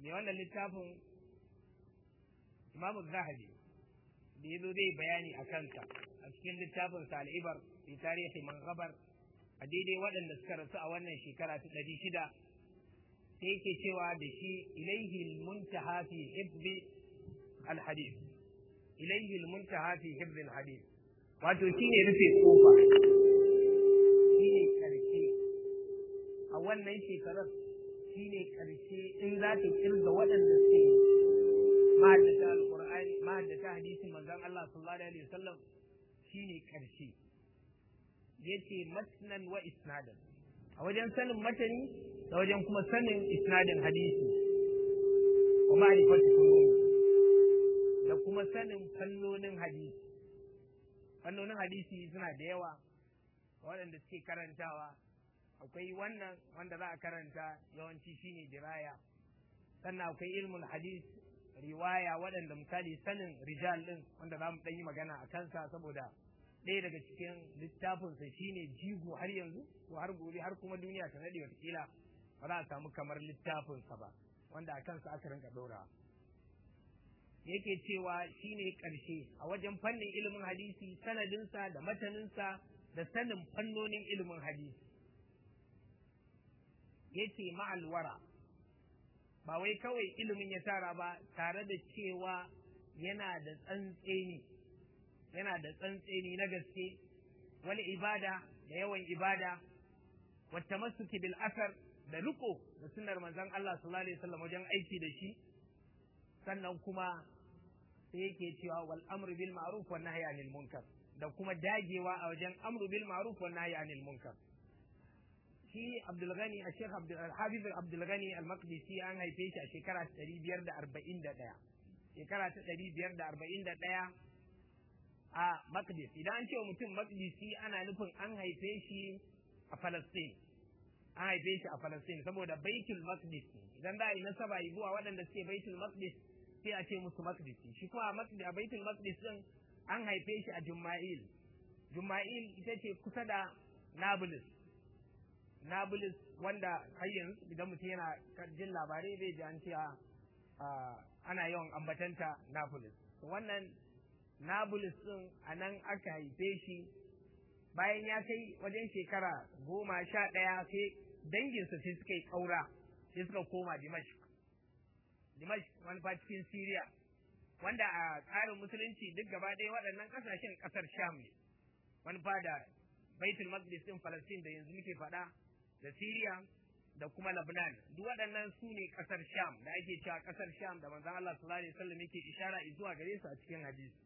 mai wannan littafin imamu zahabi da ya zo zai bayani a kansa a cikin littafin al'ibar fi tarihi man gabar a daidai waɗanda suka rasu a wannan shekara ta ɗari shida sai yake cewa da shi ilaihi muntaha fi hibbi alhadith ilaihi muntaha fi hibbi alhadith wato shine rufe kofa shine karshe a wannan shekarar shine karshe in za ta kirga waɗanda suke mahaddata alqur'ani mahaddata hadisin manzon Allah sallallahu alaihi wasallam shine karshe yace matnan wa isnadan a wajen sanin matani da wajen kuma sanin isnadin hadisi wa ma'rifatu fununi da kuma sanin fannonin hadisi fannonin hadisi suna da yawa waɗanda suke karantawa akwai wannan wanda za a karanta yawanci shine diraya sannan akwai ilmul hadis riwaya waɗanda misali sanin rijal ɗin wanda za mu ɗan yi magana a kansa saboda ɗaya daga cikin littafinsa shine jigo har yanzu ko har gobe har kuma duniya ta naɗe watakila ba za a samu kamar littafinsa ba wanda a kansa aka rinka ɗora yake cewa shine ƙarshe a wajen fannin ilimin hadisi sanadinsa da mataninsa da sanin fannonin ilimin hadisi yace ma'alwara ba wai kawai ilimin ya tara ba tare da cewa yana da tsantseni yana da tsantseni na gaske wani ibada da yawan ibada wata masuki bil asar da riko da sunnar manzon Allah sallallahu alaihi wasallam wajen aiki da shi sannan kuma sai yake cewa wal amru bil ma'ruf wan nahyi anil munkar da kuma dagewa a wajen amru bil ma'ruf wan nahyi anil munkar shi Abdul Ghani a Sheikh Abdul Hafiz Abdul Ghani al-Maqdisi an haife shi a shekara 541 shekara ta 541 a Maqdis idan an ce wa mutum Maqdisi ana nufin an haife shi a Palestine an haife shi a Palestine saboda Baitul Maqdis idan da yi nasaba yi zuwa waɗanda suke Baitul Maqdis sai a ce musu Maqdisi shi kuma a Baitul Maqdis din an haife shi a Jumma'il Jumma'il ita ce kusa da Nablus Nablus wanda har yanzu idan mutum yana jin labarai zai ji an ce ana yawan ambatanta Nablus wannan Nablus din a nan aka haife shi bayan ya kai wajen shekara goma sha ɗaya sai danginsa sai suka yi ƙaura sai suka koma Dimashq. Dimashq wani fa cikin Siriya wanda a tsarin musulunci duk gaba ɗaya waɗannan ƙasashen ƙasar Sham ne wani fa da Baitul Maqdis ɗin Palestine da yanzu muke faɗa da Siriya da kuma Lebanon duk waɗannan su ne ƙasar Sham da ake cewa ƙasar Sham da manzon Allah sallallahu alaihi wasallam yake ishara zuwa gare su a cikin hadisi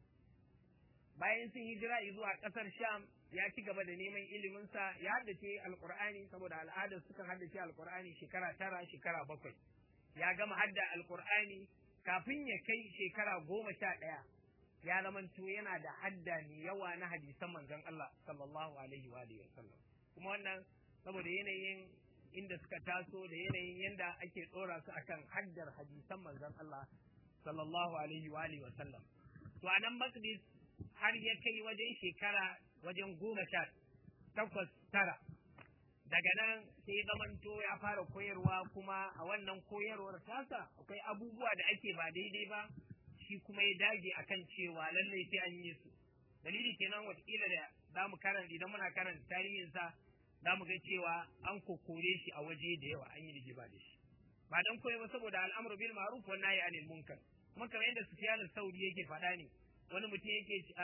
bayan sun hijira zuwa ƙasar Sham ya ci gaba da neman iliminsa ya haddace alkur'ani saboda al'adar sukan haddace alkur'ani shekara tara shekara bakwai ya gama hadda alkur'ani kafin ya kai shekara goma sha ɗaya ya zamanto yana da hadda mai yawa na hadisan manzon Allah sallallahu alaihi wa alihi wasallam kuma wannan saboda yanayin inda suka taso da yanayin yanda ake tsora su akan haddar hadisan manzon Allah sallallahu alaihi wa alihi wasallam to a nan Maqdis har ya kai wajen shekara wajen goma sha takwas tara daga nan sai zamanto ya fara koyarwa kuma a wannan koyarwar tasa akwai abubuwa da ake ba daidai ba shi kuma ya dage akan cewa lallai sai an yi su dalili kenan watakila da za mu karanta idan muna karanta tarihinsa za mu ga cewa an kokore shi a waje da yawa an yi rigima da shi ba dan koyi ba saboda al'amru bil ma'ruf wa nahyi anil munkar kuma kamar yadda Sufyan al-Sauri yake faɗa ne wani mutum yake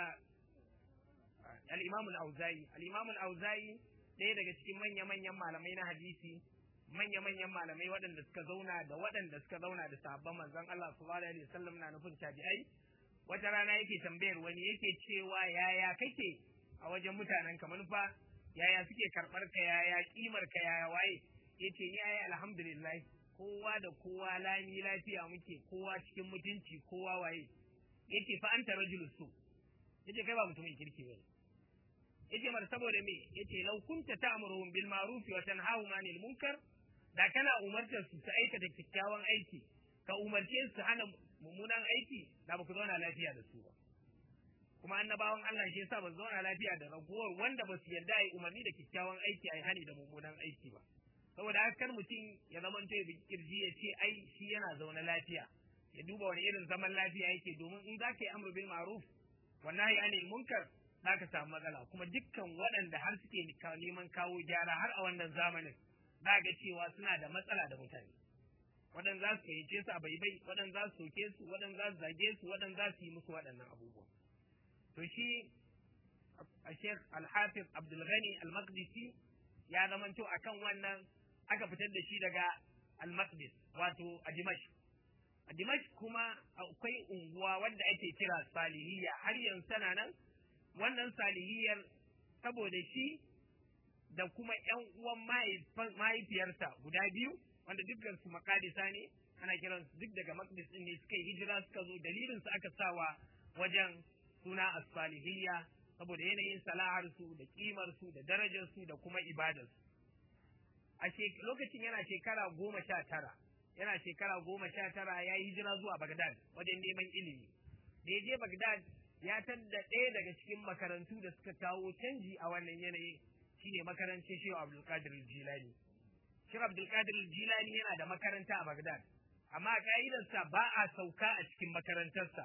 al-Imam al-Auza'i al-Imam al-Auza'i ɗaya daga cikin manya-manyan malamai na hadisi manya-manyan malamai waɗanda suka zauna da waɗanda suka zauna da sahabban manzon Allah sallallahu alaihi wasallam na nufin tabi'ai wata rana yake tambayar wani yake cewa yaya kake a wajen mutanen ka manufa yaya suke karɓar ka yaya kimar ka yaya waye yace ni ayi alhamdulillah kowa da kowa lami lafiya muke kowa cikin mutunci kowa waye yace fa anta rajulus su yace kai ba mutumin kirki bane yace mar saboda me yace law kunta ta'muruhum bil ma'ruf wa tanhahum 'anil munkar da kana umartar su su aikata kyakkyawan aiki ka umarce su hana mummunan aiki da ba ku zauna lafiya da su ba kuma annabawan Allah shi yasa ba su zauna lafiya da ragowar wanda ba su yarda yi umarni da kyakkyawan aiki ai hani da mummunan aiki ba saboda haka kar mutum ya zama to ya kirji ya ce ai shi yana zaune lafiya ya duba wani irin zaman lafiya yake domin in za ka yi amru bil ma'ruf wa nahyi anil munkar za ka samu matsala kuma dukkan waɗanda har suke neman kawo gyara har a wannan zamanin za ga cewa suna da matsala da mutane waɗanda za su fahimce su a baibai waɗanda za su soke su waɗanda za su zage su waɗanda za su yi musu waɗannan abubuwa to shi a Sheikh Al-Hafiz Abdul Ghani Al-Maqdisi ya zamanto akan wannan aka fitar da shi daga Al-Maqdis wato a Dimash a Dimash kuma akwai unguwa wanda ake kira Salihiyya har yanzu tana nan wannan Salihiyar saboda shi da kuma ƴan uwan mahaifiyarsa guda biyu wanda dukkan su makadisa ne ana kiran su duk daga Maqdis din ne suka yi hijira suka zo dalilin su aka sawa wajen suna as-salihiyya saboda yanayin salahar su da kimar su da darajar su da kuma ibadar su a lokacin yana shekara goma sha tara yana shekara goma sha tara ya yi hijira zuwa Bagdad wajen neman ilimi da ya je Bagdad ya tadda ɗaya daga cikin makarantu da suka kawo canji a wannan yanayi shine makarantar Shehu Abdulkadir Jilani Shehu Abdulkadir Jilani yana da makaranta a Bagdad amma ka'idarsa ba a sauka a cikin makarantarsa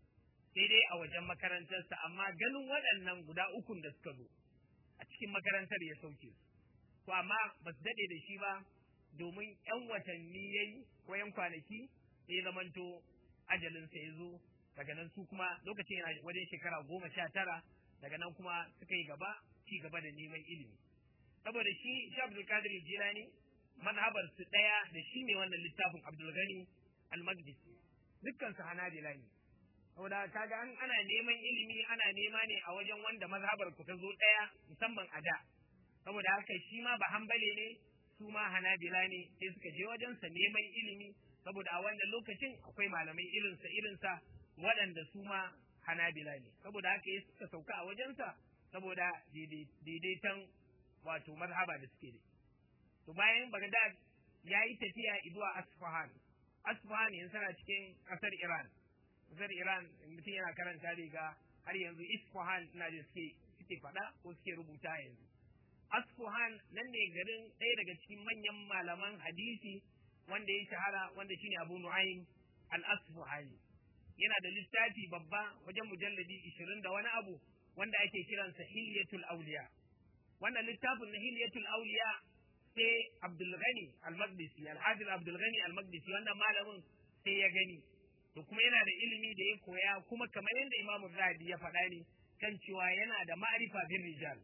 sai dai a wajen makarantarsa amma ganin waɗannan guda ukun da suka zo a cikin makarantar ya sauke su to amma ba su daɗe da shi ba domin ‘yan watanni ya yi ko ‘yan kwanaki sai zamanto ajalinsa ya zo daga nan su kuma lokacin yana wajen shekara goma sha tara daga nan kuma suka yi gaba ci gaba da neman ilimi saboda shi shi abdulkadir jilani manhabar su ɗaya da shi ne wannan littafin abdulgani al-maqdisi dukkan su hanabila ne saboda kaga an ana neman ilimi ana nema ne a wajen wanda mazhabar ku ta zo ɗaya musamman a da saboda haka shi ma ba hambale ne su ma hanabila ne sai suka je wajensa neman ilimi saboda a wannan lokacin akwai malamai irinsa irinsa waɗanda su ma hanabila ne saboda haka ya suka sauka a wajensa saboda daidaiton wato mazhaba da suke da to bayan Baghdad ya yi tafiya zuwa Asfahan Asfahan yanzu tana cikin ƙasar Iran ƙasar Iran mutum yana karanta riga har yanzu Isfahan ina da suke suke faɗa ko suke rubuta yanzu Asfahan nan ne garin ɗaya daga cikin manyan malaman hadisi wanda ya shahara wanda shine Abu Nu'aym al-Asfahani yana da littafi babba wajen mujalladi ishirin da wani abu wanda ake kiransa Hilyatul Awliya wannan littafin na Hilyatul Awliya sai Abdul Ghani al-Maqdisi Al-Hafiz Abdul Ghani al-Maqdisi wannan malamin sai ya gani to kuma yana da ilimi da ya koya kuma kamar yadda Imam Zahabi ya faɗa ne kan cewa yana da ma'rifa bin rijal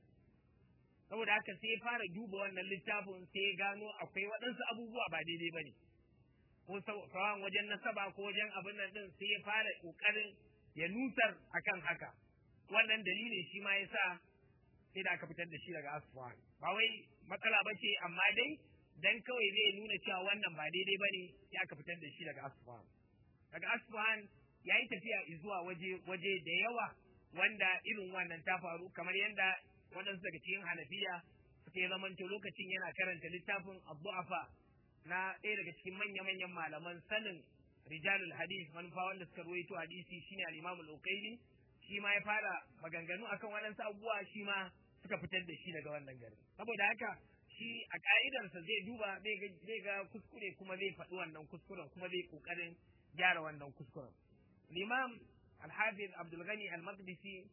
saboda haka sai ya fara duba wannan littafin sai ya gano akwai waɗansu abubuwa ba daidai ba ne ko sawan wajen nasaba ko wajen abin nan din sai ya fara ƙoƙarin ya nutar akan haka wannan dalilin shi ma ya sa sai da aka fitar da shi daga asfahan ba wai matsala ba ce amma dai dan kawai zai nuna cewa wannan ba daidai ba ne sai aka fitar da shi daga asfahan daga asfahan ya yi tafiya zuwa waje waje da yawa wanda irin wannan ta faru kamar yadda waɗansu daga cikin hanafiya suka yi zamanto lokacin yana karanta littafin abdu'afa na ɗaya daga cikin manya-manyan malaman sanin rijalul hadis manufa wanda suka ruwaito hadisi shine al-imam al-uqayli shi ma ya fara maganganu akan waɗansu abubuwa shi ma suka fitar da shi daga wannan garin saboda haka shi a ka'idarsa zai duba zai ga kuskure kuma zai faɗi wannan kuskuren kuma zai ƙoƙarin gyara wannan kuskuren limam al-hafiz abdul ghani al-maqdisi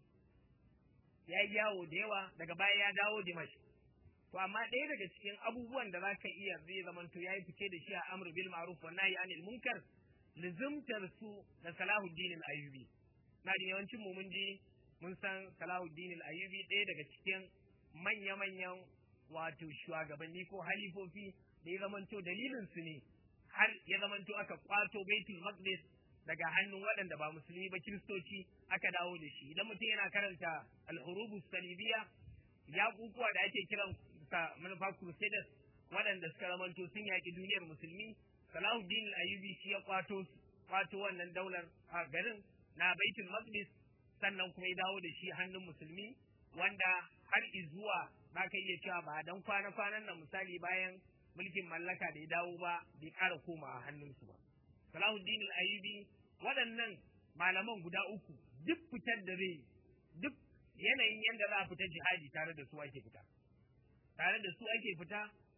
ya yi yawo da yawa daga baya ya dawo dimash to amma ɗaya daga cikin abubuwan da za ka iya zai zamanto ya yi fice da shi a amru bil ma'ruf wa nahyi anil munkar lizimtar su da salahuddin al-ayyubi na da yawancin mu mun ji mun san salahuddin al-ayyubi ɗaya daga cikin manya-manyan wato shugabanni ko halifofi da ya zamanto dalilin su ne har ya zamanto aka kwato baitul maqdis daga hannun waɗanda ba musulmi ba kiristoci aka dawo da shi idan mutum yana karanta al-hurubu salibiya ya kukuwa da ake kiran sa manufa crusaders waɗanda suka zamanto sun yaƙi duniyar musulmi salahuddin al-ayyubi shi ya kwato kwato wannan daular a garin na baitul maqdis sannan kuma ya dawo da shi hannun musulmi wanda har izuwa ba ka iya cewa ba dan kwana-kwanan nan misali bayan mulkin mallaka da ya dawo ba bai ƙara koma a hannunsu ba salahuddin al-ayyubi waɗannan malaman guda uku duk fitar da zai duk yanayin yadda za a fita jihadi tare da su ake fita tare da su ake fita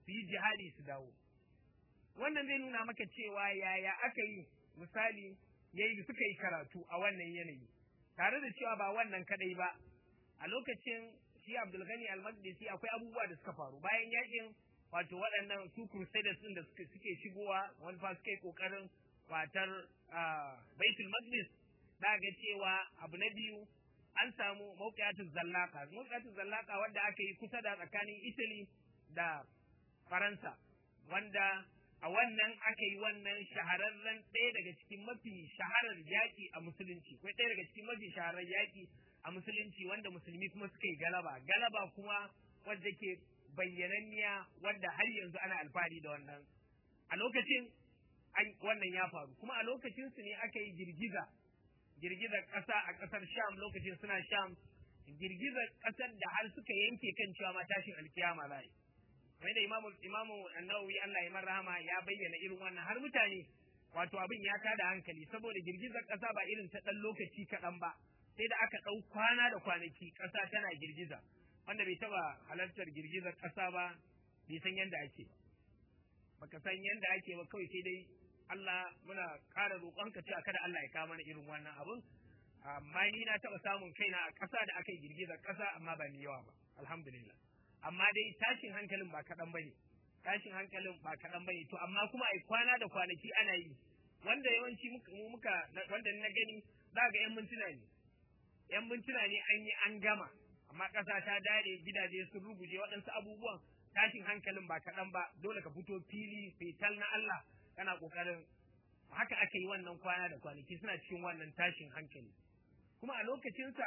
su yi jihadi su dawo wannan zai nuna maka cewa yaya aka yi misali yayi suka yi karatu a wannan yanayi tare da cewa ba wannan kadai ba a lokacin shi Abdul Ghani Al-Maqdisi akwai abubuwa da suka faru bayan yakin wato waɗannan su crusaders din da suke shigowa wani fa suke kokarin kwatar Baitul Maqdis da ga cewa abu na biyu an samu mawqiyatul zallaka mawqiyatul zallaka wanda aka yi kusa da tsakanin Italy da Faransa wanda a wannan aka yi wannan shahararren ɗaya daga cikin mafi shaharar yaƙi a musulunci ko ɗaya daga cikin mafi shaharar yaƙi a musulunci wanda musulmi kuma suka yi galaba galaba kuma wadda ke bayyananniya wadda har yanzu ana alfahari da wannan a lokacin wannan ya faru kuma a lokacin su ne aka yi girgiza girgizar ƙasa a ƙasar sham lokacin suna sham girgizar ƙasar da har suka yanke kan cewa ma tashin alkiyama za yi kamar da imamu imamu annawi Allah ya mar rahama ya bayyana irin wannan har mutane wato abin ya tada hankali saboda girgizar ƙasa ba irin ta ɗan lokaci kaɗan ba sai da aka ɗau kwana da kwanaki ƙasa tana girgiza wanda bai taɓa halartar girgizar ƙasa ba bai san yadda ake ba baka san yadda ake ba kawai sai dai Allah muna ƙara roƙonka cewa kada Allah ya kawo mana irin wannan abun amma ni na taɓa samun kaina a ƙasa da aka yi girgizar ƙasa amma ba ni yawa ba alhamdulillah amma dai tashin hankalin ba kaɗan ba ne tashin hankalin ba kaɗan ba ne to amma kuma a kwana da kwanaki ana yi wanda yawanci muka wanda na gani za ga yan mintuna ne yan mintuna ne an yi an gama amma ƙasa ta dare gidaje sun ruguje waɗansu abubuwan tashin hankalin ba kaɗan ba dole ka fito fili fetal na Allah kana ƙoƙarin haka aka yi wannan kwana da kwanaki suna cikin wannan tashin hankali kuma a lokacinsa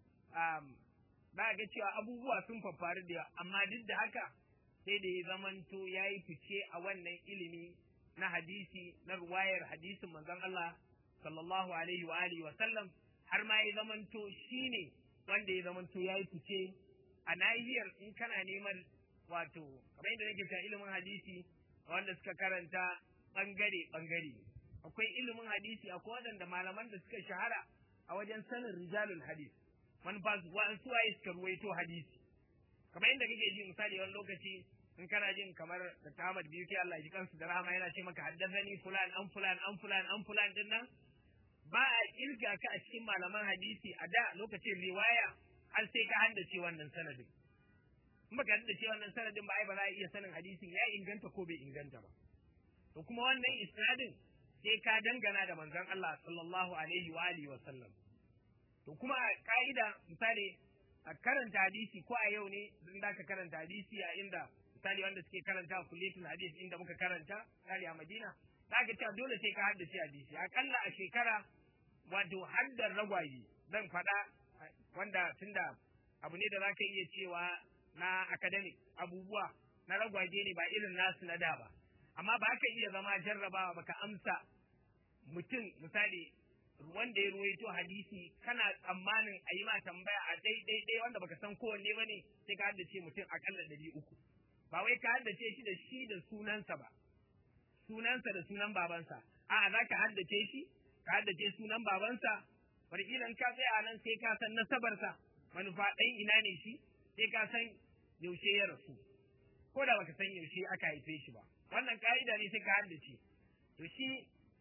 za ga cewa abubuwa sun faffaru da amma duk da haka sai da ya zamanto ya yi fice a wannan ilimi na hadisi na ruwayar hadisin manzon Allah sallallahu alaihi wa alihi wa sallam har ma ya zamanto shine wanda ya zamanto ya yi fice a nahiyar in kana neman wato kamar yadda nake cewa ilimin hadisi wanda suka karanta bangare bangare akwai ilimin hadisi akwai waɗanda malaman da suka shahara a wajen sanin rijalul hadis manufa wa'ansu waye suka ruwaito hadisi kamar yadda kake ji misali wani lokaci in kana jin kamar da Ahmad biyu ke Allah ji kansu da rahama yana ce maka haddazani fulan an fulan an fulan an fulan din nan ba a kirga ka a cikin malaman hadisi a da lokacin riwaya har sai ka haddace wannan sanadin in baka haddace wannan sanadin ba ai ba za a iya sanin hadisin ya inganta ko bai inganta ba to kuma wannan isnadin sai ka dangana da manzon Allah sallallahu alaihi wa alihi wa sallam to kuma a ka'ida misali a karanta hadisi ko a yau ne in da ka karanta hadisi a inda misali wanda suke karanta a kulletul hadisi inda muka karanta misali a Madina zaka cewa dole sai ka haddace hadisi akalla a shekara wato haddar ragwaye zan faɗa wanda tunda abu ne da zaka iya cewa na academic abubuwa na ragwaje ne ba irin nasu na da ba amma ba ka iya zama jarrabawa baka amsa mutum misali wanda ya ruwaito hadisi kana tsammanin a yi ma tambaya a daidai dai wanda baka san kowanne ba ne sai ka haddace mutum akalla ɗari uku ba wai ka haddace shi da shi da sunansa ba sunansa da sunan babansa a'a za ka haddace shi ka haddace sunan babansa wataƙila in ka tsaya nan sai ka san nasabarsa manufa ɗan ina ne shi sai ka san yaushe ya rasu ko da baka san yaushe aka haife shi ba wannan ka'ida ne sai ka haddace to shi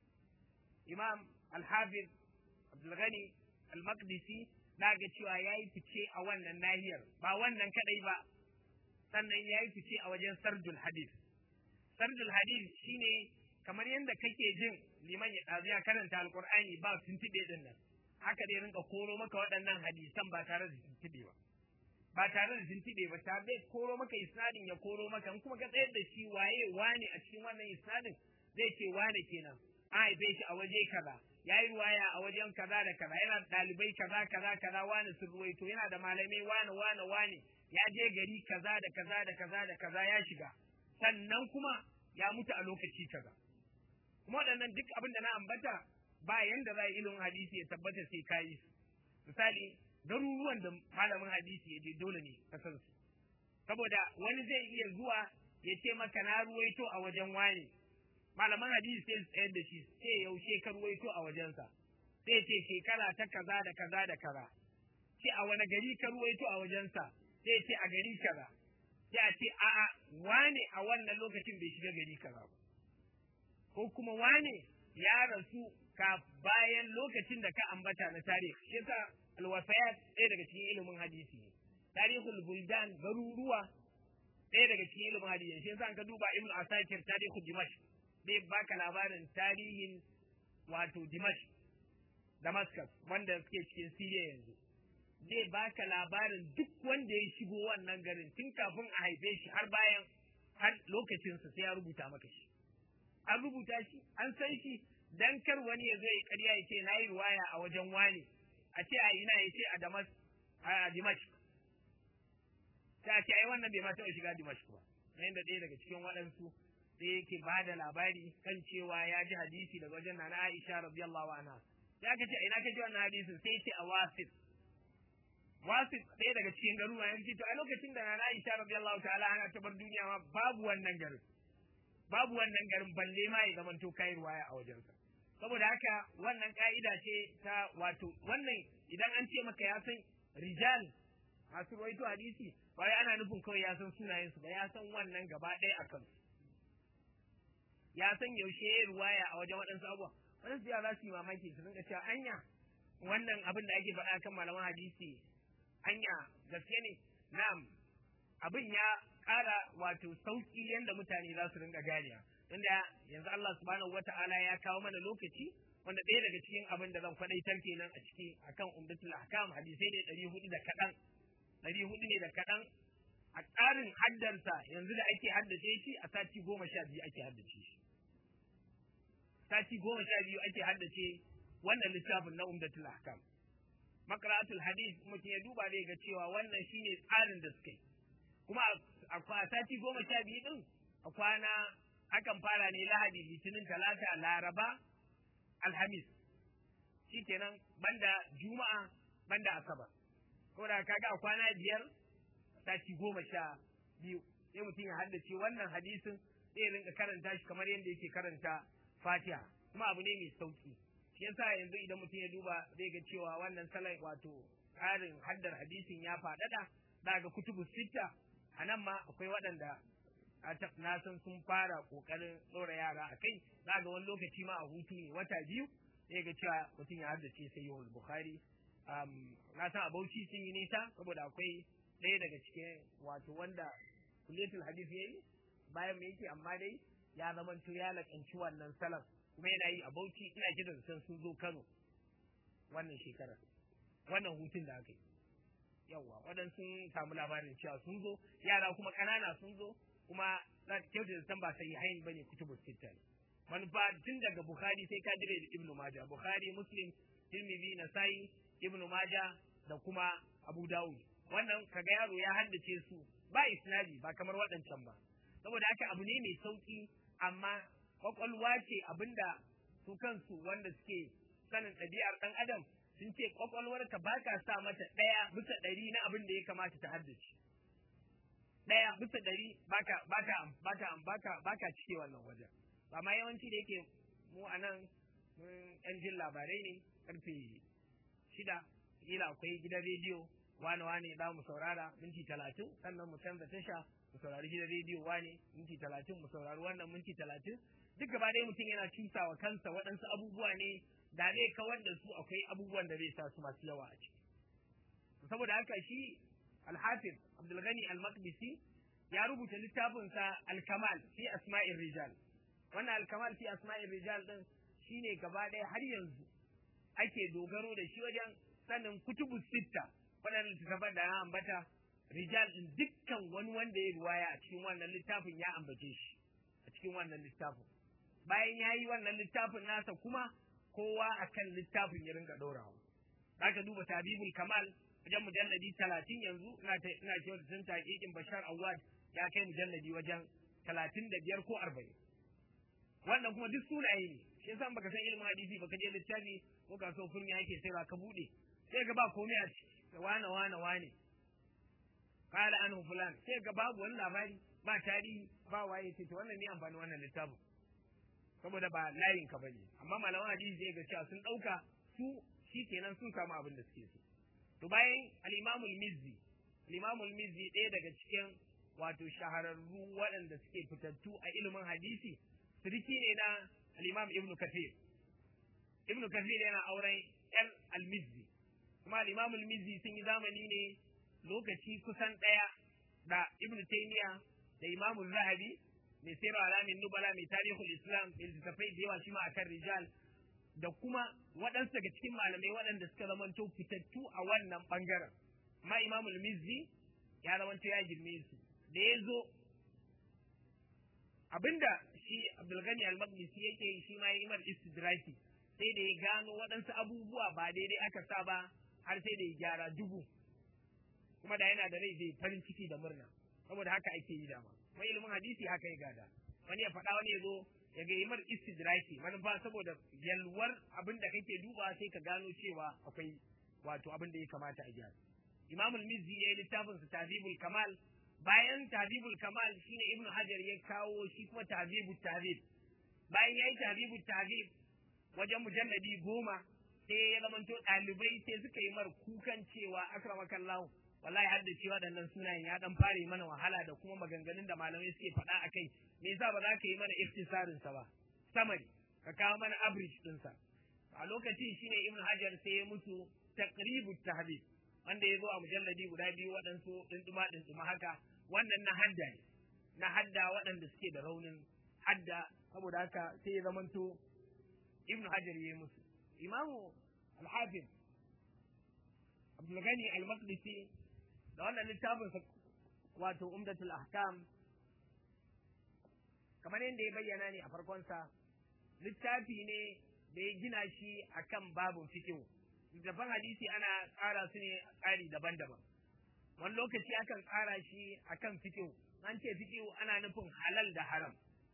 imam al-hafiz abdulghani al-maqdisi na ga cewa ya yi fice a wannan nahiyar ba wannan kadai ba sannan ya yi fice a wajen sardul hadith sardul hadith shine kamar yadda kake jin liman ya ɗazu ya karanta alkur'ani ba tuntuɓe din nan haka dai rinka koro maka waɗannan hadisan ba tare da tuntuɓe ba ba tare da tuntuɓe ba ta zai koro maka isnadin ya koro maka in kuma ka tsayar da shi waye wane a cikin wannan isnadin zai ce wane kenan an haife shi a waje kaza ya yi ruwaya a wajen kaza da kaza yana da ɗalibai kaza kaza kaza wane sun ruwaito yana da malamai wane wane wane ya je gari kaza da kaza da kaza da kaza ya shiga sannan kuma ya mutu a lokaci kaza kuma waɗannan duk abin da na ambata ba yanda za a ilimin hadisi ya tabbata sai ka yi su misali garuruwan da malamin hadisi ya je dole ne ka san su saboda wani zai iya zuwa ya ce maka na ruwaito a wajen wani malaman hadisi sai su tsayar da shi sai yaushe ka ruwaito a wajensa sai ce shekara ta kaza da kaza da kaza ce a wani gari ka ruwaito a wajensa sai ce a gari kaza sai a ce a'a wane a wannan lokacin bai shiga gari kaza ba ko kuma wane ya rasu ka bayan lokacin da ka ambata na tarihi shi yasa alwafayat ɗaya daga cikin ilimin hadisi ne tarihul buldan garuruwa ɗaya daga cikin ilimin hadisi shi yasa an ka duba ibnu asakir tarihul dimash zai baka labarin tarihin wato dimash damascus wanda suke cikin siriya yanzu zai baka labarin duk wanda ya shigo wannan garin tun kafin a haife shi har bayan har lokacinsa sai ya rubuta maka shi an rubuta shi an san shi dan kar wani ya zai karya ya ce na yi ruwaya a wajen wani a ce a ina ya ce a damas a dimash ta ce ai wannan bai ma taɓa shiga dimash ba yayin da ɗaya daga cikin waɗansu sai yake ba da labari kan cewa ya ji hadisi daga wajen nana Aisha radiyallahu anha ya ka ce ina ka ji wannan hadisin sai ce a wasif wasif ɗaya daga cikin garuruwa ya ce to a lokacin da nana Aisha radiyallahu ta'ala ana ta bar duniya ma babu wannan garin babu wannan garin balle ma ya zamanto kai ruwaya a wajensa saboda haka wannan ka'ida ce ta wato wannan idan an ce maka ya san rijal masu ruwaito hadisi ba ana nufin kawai ya san sunayensu ba ya san wannan gaba ɗaya a kansu ya san yaushe ya ruwaya a wajen waɗansu abubuwa waɗansu ya za su yi mamaki su rinka cewa anya wannan abin da ake faɗa kan malaman hadisi anya gaske ne na'am abin ya ƙara wato sauƙi yadda mutane za su rinka ganiya inda yanzu Allah subhanahu wata'ala ya kawo mana lokaci wanda ɗaya daga cikin abin da zan faɗaitar kenan a ciki akan umdatul ahkam hadisai ne ɗari hudu da kaɗan ɗari hudu ne da kaɗan a tsarin haddarsa yanzu da ake haddace shi a sati goma sha biyu ake haddace shi sati goma sha biyu ake haddace wannan littafin na umdatul ahkam makara'atul hadis mutum ya duba zai ga cewa wannan shine tsarin da suka yi kuma a sati goma sha biyu din a kwana akan fara ne lahadi litinin talata laraba alhamis shikenan banda juma'a banda asabar ko da kaga a kwana biyar sati goma sha biyu sai mutum ya haddace wannan hadisin sai ya rinka karanta shi kamar yadda yake karanta fatiha kuma abu ne mai sauki shi yasa yanzu idan mutum ya duba zai ga cewa wannan salai wato tsarin haddar hadisin ya faɗaɗa za ga kutubu sitta a nan ma akwai waɗanda na san sun fara ƙoƙarin ɗora yara a kai za ga wani lokaci ma a hutu ne wata biyu zai ga cewa mutum ya haddace sai yawon bukhari na san a bauchi sun yi nisa saboda akwai ɗaya daga cikin wato wanda kuletul hadisi ya yi bayan me yake amma dai ya zamanto ya laƙanci wannan salaf kuma yana yi a bauchi ina kiran san sun zo kano wannan shekarar wannan hutun da aka yi yawwa waɗansu sun samu labarin cewa sun zo yara kuma ƙanana sun zo kuma za ta kyauta da san ba sai hain bane kutubu sitta ne manufa tun daga bukhari sai ka dire da ibnu majah bukhari muslim tirmidhi nasai ibnu majah da kuma abu dawud wannan kaga yaro ya haddace su ba isnadi ba kamar waɗancan ba saboda haka abu ne mai sauki amma kwakwalwa ce abinda su kansu wanda suke sanin ɗabi'ar ɗan adam sun ce kwakwalwarka ba ka sa mata ɗaya bisa ɗari na abin da ya kamata ta haddace ɗaya bisa ɗari baka baka baka baka baka cike wannan wajen amma yawanci da yake mu a nan yan jin labarai ne karfe shida kila akwai gidan rediyo wane wane za mu saurara minti talatin sannan mu canza tasha mu saurari gidan rediyo wane minti talatin mu saurari wannan minti talatin duk gaba ɗaya mutum yana cusa wa kansa waɗansu abubuwa ne da zai kawar da su akwai abubuwan da zai sa su masu yawa a ciki saboda haka shi alhafiz abdulgani al-maqdisi ya rubuta littafinsa al-kamal fi asma'ir rijal wannan al-kamal fi asma'ir rijal din shine gaba ɗaya har yanzu ake dogaro da shi wajen sanin kutubu sitta waɗannan littattafan da na ambata rijal din dukkan wani wanda ya ruwaya a cikin wannan littafin ya ambace shi a cikin wannan littafin bayan ya yi wannan littafin nasa kuma kowa akan littafin ya rinka ɗorawa zaka duba tabibul kamal wajen mujalladi talatin yanzu ina ina cewa da sun taƙiƙin bashar awad ya kai mujalladi wajen talatin da biyar ko arba'in wannan kuma duk sunaye ne shi yasa baka san ilimin hadisi baka je littafi ko ka so furmi yake sai ka bude sai ga ba komai a ciki da wane wane wane kala anhu fulan sai ga babu wani labari ba tarihi ba waye ce to wannan ne amfani wannan littafin saboda ba layin ka bane amma malaman hadisi zai ga cewa sun dauka su shikenan sun samu abin da suke so to bayan al-Imam al-Mizzi al-Imam al-Mizzi ɗaya daga cikin wato shahararru waɗanda suke fitattu a ilimin hadisi siriki ne na al-Imam Ibn Kathir Ibn Kathir yana auren ‘yar al-Mizzi kuma al-Imam al-Mizzi sun yi zamani ne lokaci kusan ɗaya da Ibn Taymiyyah da Imam Zahabi mai sayarwa alamin nubala mai tarihul Islam mai littattafai da yawa shi ma akan rijal da kuma waɗansu daga cikin malamai waɗanda suka zamanto fitattu a wannan ɓangaren amma Imam al-Mizzi ya zamanto ya girme su da ya zo abinda shi Abdulgani al-Maqdisi yake yi shi ma ya imar istidraki sai da ya gano waɗansu abubuwa ba daidai aka sa ba har sai da ya gyara dubu kuma da yana da rai zai farin ciki da murna saboda haka ake yi dama kuma ilimin hadisi haka ya gada wani ya faɗa wani ya zo ya ga imar istidraki manufa saboda yalwar abin da kake duba sai ka gano cewa akwai wato abin da ya kamata a gyara imamul mizzi ya yi littafin sa tazibul kamal bayan tahdibul kamal shine ibn hajar ya kawo shi kuma tahdibul tahdib bayan yayi tahdibul tahdib wajen mujalladi goma sai ya zamanto ɗalibai sai suka yi mar kukan cewa akramakallahu wallahi har da cewa waɗannan sunayen ya dan fare mana wahala da kuma maganganun da malamai suke faɗa a kai me yasa ba za ka yi mana iftisarin sa ba samari ka kawo mana average din sa a lokacin shine ibn hajar sai ya musu taqribut tahdib wanda ya zo a mujalladi guda biyu waɗansu ɗinɗuma ɗinɗuma haka wannan na hadda ne na hadda waɗanda suke da raunin hadda saboda haka sai ya zamanto ibn hajar ya yi musu imamu al-hafiz abdulgani al-maqdisi da wannan littafin wato umdatul ahkam kamar yadda ya bayyana ne a farkonsa littafi ne da ya gina shi akan babun fikihu littafan hadisi ana tsara su ne tsari daban-daban wani lokaci akan tsara shi akan fikihu an ce fikihu ana nufin halal da haram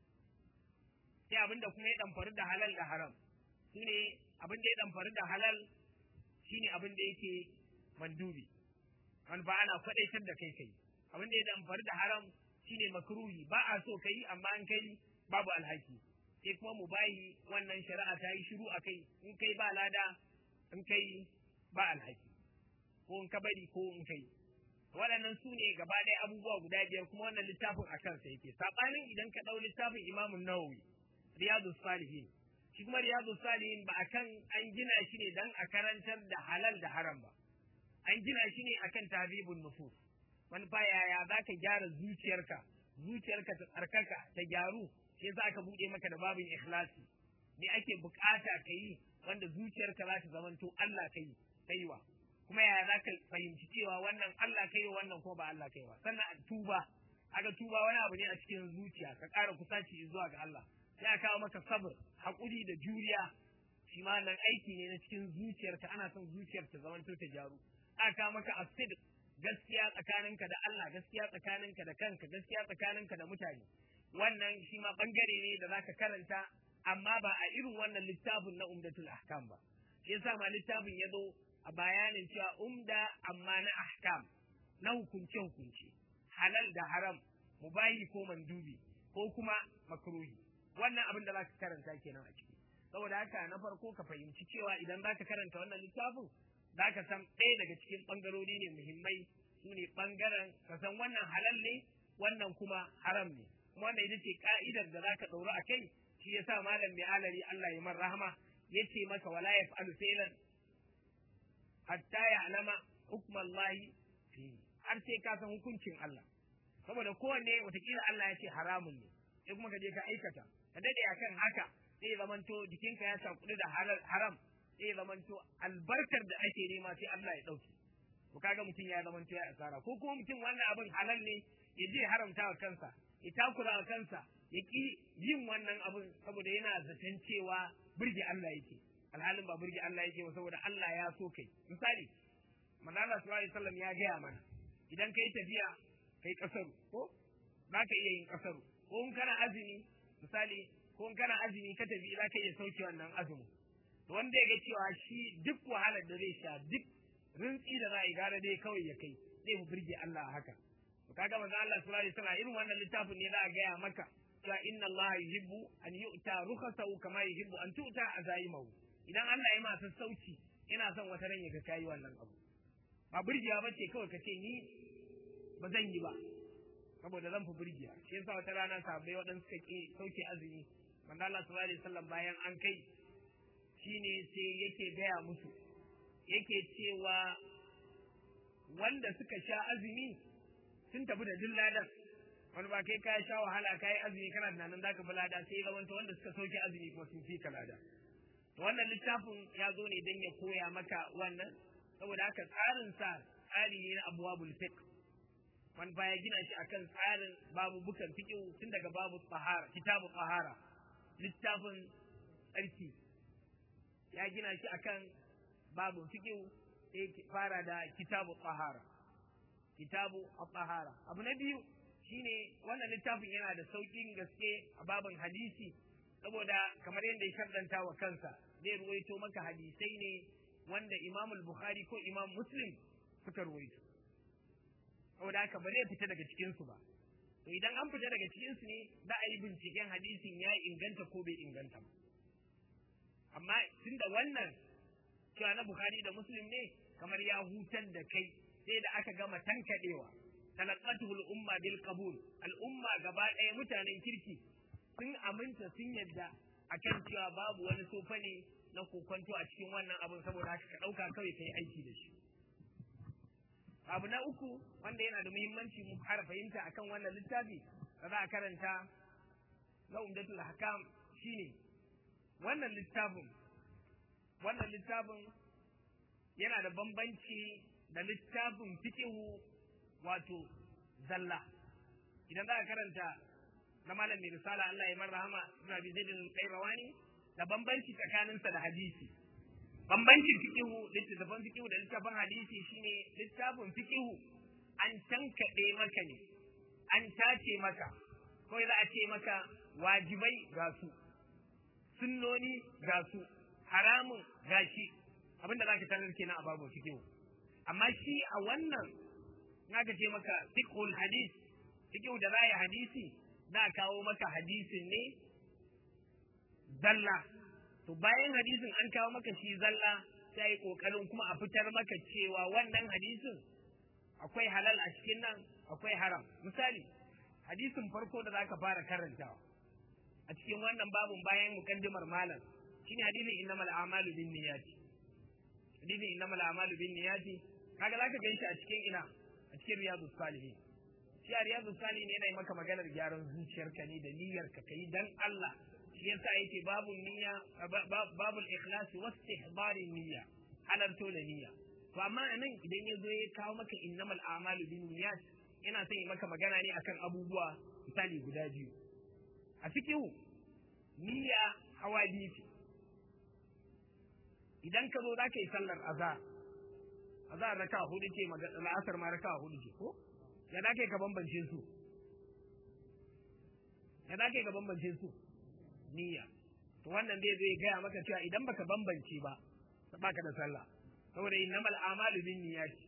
sai abin da kuma ya ɗamfari da halal da haram su ne abin da ya ɗamfari da halal shine abin da yake mandubi wani ba ana kwaɗaitar da kai kai abin da ya ɗamfari da haram shine makruhi ba a so kai amma an kai babu alhaki sai kuma mu bayi wannan shari'a ta yi shiru a kai in kai ba lada in kai ba alhaki ko in ka bari ko in kai waɗannan su ne gaba ɗaya abubuwa guda biyar kuma wannan littafin a kansa yake saɓanin idan ka ɗau littafin imamun nawawi riyadu salihin shi kuma riyadu salihin ba akan an gina shi ne dan a karantar da halal da haram ba an gina shi ne akan tahribun nufus wani fa yaya za ka gyara zuciyarka zuciyarka ta tsarkaka ta gyaru sai za ka buɗe maka da babin ikhlasi me ake bukata ka yi wanda zuciyarka za ta zamanto Allah ka yi kaiwa kuma yaya za ka fahimci cewa wannan Allah kai wannan ko ba Allah kai ba sannan tuba aga tuba wani abu ne a cikin zuciya ka ƙara kusaci zuwa ga Allah sai a kawo maka sabr haƙuri da juriya shi ma nan aiki ne na cikin zuciyarka ana son zuciyar ta zamanto ta gyaru aka kawo maka asid gaskiya tsakaninka da Allah gaskiya tsakaninka da kanka gaskiya tsakaninka da mutane wannan shi ma bangare ne da zaka karanta amma ba a irin wannan littafin na umdatul ahkam ba shi yasa ma littafin ya zo a bayanin cewa umda amma na ahkam na hukunce hukunce halal da haram mubahi ko mandubi ko kuma makruhi wannan abin da zaka karanta kenan a ciki saboda haka na farko ka fahimci cewa idan zaka karanta wannan littafin zaka san ɗaya daga cikin ɓangarori ne muhimmai su ne ɓangaren ka san wannan halal ne wannan kuma haram ne kuma wannan ita ce ka'idar da zaka ɗauri a kai shi yasa malam mai alari Allah ya man rahama yace maka wala yaf'alu fi'lan hatta ya'lama hukmallahi fi har sai ka san hukuncin Allah saboda kowanne watakila Allah ya ce haramun ne sai kuma ka je ka aikata ka dade akan haka sai ya zamanto jikinka ya sakudu da haram sai ya zamanto albarkar da ake nema sai Allah ya dauke to kaga mutum ya zamanto ya asara ko kuma mutum wannan abin halal ne ya je haramta wa kansa ya takura wa kansa ya ki yin wannan abin saboda yana zaton cewa burge Allah yake alhalin ba burge Allah yake ba saboda Allah ya so kai misali manzo Allah sallallahu alaihi wasallam ya gaya mana idan kai tafiya kai kasaru ko za ka iya yin kasaru ko in kana azumi misali ko in kana azumi ka tafi za ka iya sauke wannan azumin to wanda ya ga cewa shi duk wahalar da zai sha duk rintsi da za a yi gara dai kawai ya kai zai mu birge Allah haka to kaga manzo Allah sallallahu alaihi wasallam irin wannan littafin ne za a gaya maka cewa inna Allah yuhibbu an yu'ta rukhasahu kama yuhibbu an tu'ta azaimahu idan Allah ya masa sauci ina son wata ran ya ga kai wannan abu ba burgewa bace kawai ka ce ni ba zan yi ba saboda zan fi burgiya shi yasa wata rana sahabbai waɗanda suka ke sauke azumi manzo Allah sallallahu alaihi wasallam bayan an kai shine sai yake gaya musu yake cewa wanda suka sha azumi sun tafi da dilladan wani ba kai ka sha wahala ka yi azumi kana tunanin zaka bi lada sai ya wanda wanda suka sauke azumi kuma sun fi ka lada to wannan littafin ya zo ne don ya koya maka wannan saboda haka tsarin sa tsari ne na abwabul fiqh wani baya gina shi akan tsarin babu bukan fiqh tun daga babu tsahara kitabu tsahara littafin tsarki ya gina shi akan babu fiqh sai fara da kitabu tsahara kitabu tsahara abu na biyu shine wannan littafin yana da saukin gaske a babin hadisi saboda kamar yadda ya shaddanta wa kansa zai ruwaito maka hadisai ne wanda Imam Bukhari ko Imam Muslim suka ruwaito saboda haka ba zai fita daga cikin su ba to idan an fita daga cikin su ne za a yi binciken hadisin ya inganta ko bai inganta ba amma tunda wannan cewa na Bukhari da Muslim ne kamar ya hutar da kai sai da aka gama tankadewa talaqatuhu al-umma bil qabul al-umma gaba ɗaya mutanen kirki sun aminta sun yadda akan cewa babu wani sofa ne na kokonto a cikin wannan abin saboda haka ka ɗauka kawai ka yi aiki da shi abu na uku wanda yana da muhimmanci mu fara fahimta akan wannan littafi da za a karanta na umdatul hakam shine wannan littafin wannan littafin yana da bambanci da littafin fiqihu wato zalla idan za a karanta na malam mai risala Allah ya marhama ibn abi zaid al-qayrawani da bambanci tsakaninsa da hadisi bambancin fiqihu littafin fiqihu da littafin hadisi shine littafin fiqihu an tankade maka ne an tace maka ko za a ce maka wajibai ga su sunnoni ga su haramun gashi abinda zaka tarar kenan a babu fiqihu amma shi a wannan naka ce maka fiqhul hadis fiqhu da raya hadisi za a kawo maka hadisin ne zalla to bayan hadisin an kawo maka shi zalla sai yi kokarin kuma a fitar maka cewa wannan hadisin akwai halal a cikin nan akwai haram misali hadisin farko da zaka fara karantawa a cikin wannan babun bayan mukaddimar malam shine hadisin innamal a'malu binniyati hadisin innamal a'malu binniyati kaga zaka ganshi a cikin ina a cikin riyadus salihin shi a riyadu sani ne yana maka maganar gyaran zuciyarka ne da niyyarka ka yi dan Allah shi yasa yake babu niyya babu ikhlas wa istihbari niyya halarto da niyya to amma anan idan ya zo ya kawo maka innamal a'malu bin niyyat yana son yi maka magana ne akan abubuwa misali guda biyu a cikin niyya hawa biyu idan ka zo za ka yi sallar azhar azhar raka hudu ce la'asar ma raka hudu ce ko ya da ka bambance su ya da ka bambance su niyya to wannan zai zai gaya maka cewa idan baka bambance ba baka da sallah saboda innamal a'malu bin niyyati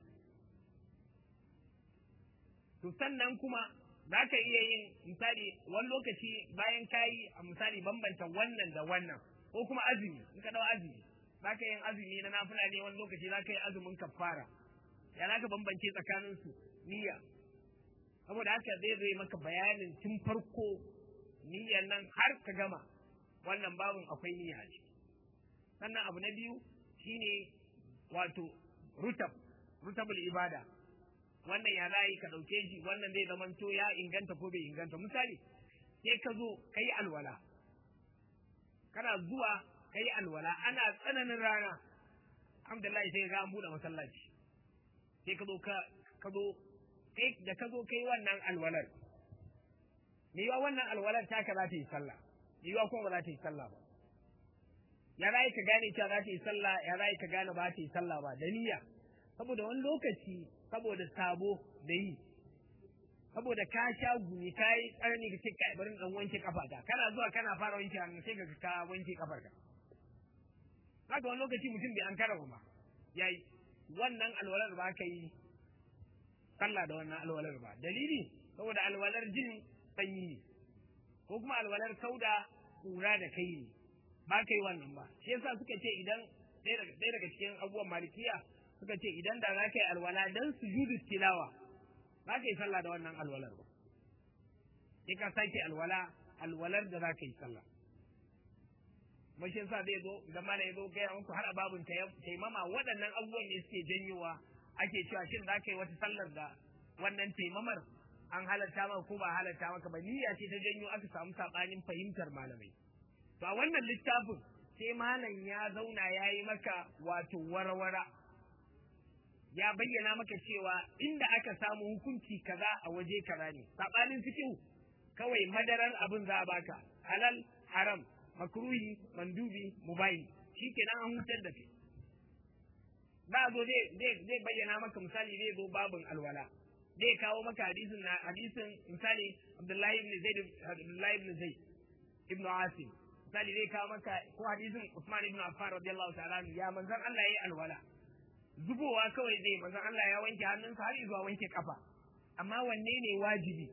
to sannan kuma za ka iya yin misali wani lokaci bayan kayi a misali bambanta wannan da wannan ko kuma azumi in ka dau azumi za ka yin azumi na nafila ne wani lokaci za ka yi azumin kafara ya za ka bambance tsakaninsu niyya saboda haka zai zai maka bayanin tun farko niyyar nan har ka gama wannan babun akwai niyya a ciki sannan abu na biyu shine wato rutab rutabul ibada wannan ya za ka ɗauke shi wannan zai zamanto ya inganta ko bai inganta misali sai ka zo ka yi alwala kana zuwa ka yi alwala ana tsananin rana alhamdulillah sai ga an buɗe masallaci sai ka zo ka zo kai da ka zo kai wannan alwalar me yiwa wannan alwalar taka za ta yi sallah me yiwa kuma ba za ta yi sallah ba ya za ka gane cewa za ta yi sallah ya za ka gane ba ta yi sallah ba da niyya saboda wani lokaci saboda sabo da yi saboda ka sha gumi ka yi tsarni ka ce ka bari dan wanke kafata kana zuwa kana fara wanke hannu sai ka ka wanke kafarka haka wani lokaci mutum bai an karama ba yayi wannan alwalar ba ka yi sallah da wannan alwalar ba dalili saboda alwalar jin sanyi ne ko kuma alwalar kauda kura da kai ne ba ka yi wannan ba shi yasa suka ce idan ɗaya daga cikin abubuwan malikiya suka ce idan da za ka yi alwala dan sujudu tilawa ba ka yi sallah da wannan alwalar ba sai ka sake alwala alwalar da za ka yi sallah mashin sa zai zo idan ma ya zo gaya muku har a babun taimama waɗannan abubuwan ne suke janyowa ake cewa shin za ka yi wata sallar da wannan taimamar an halatta maka ko ba halatta maka ba niyya ce ta janyo aka samu sabanin fahimtar malamai to a wannan littafin sai malam ya zauna ya yi maka wato warwara ya bayyana maka cewa inda aka samu hukunci kaza a waje kaza ne sabanin fikihu kawai madarar abin za a baka halal haram makruhi mandubi mubayi shikenan an hutar da kai ba zo zai bayyana maka misali zai zo babin alwala zai kawo maka hadisin na hadisin misali Abdullahi ibn Zaid Abdullahi ibn Zaid ibn Asim misali zai kawo maka ko hadisin Usman ibn Affan radiyallahu ta'ala ya manzon Allah yayi alwala zubowa kawai zai manzon Allah ya wanke hannunsa har zuwa wanke kafa amma wanne ne wajibi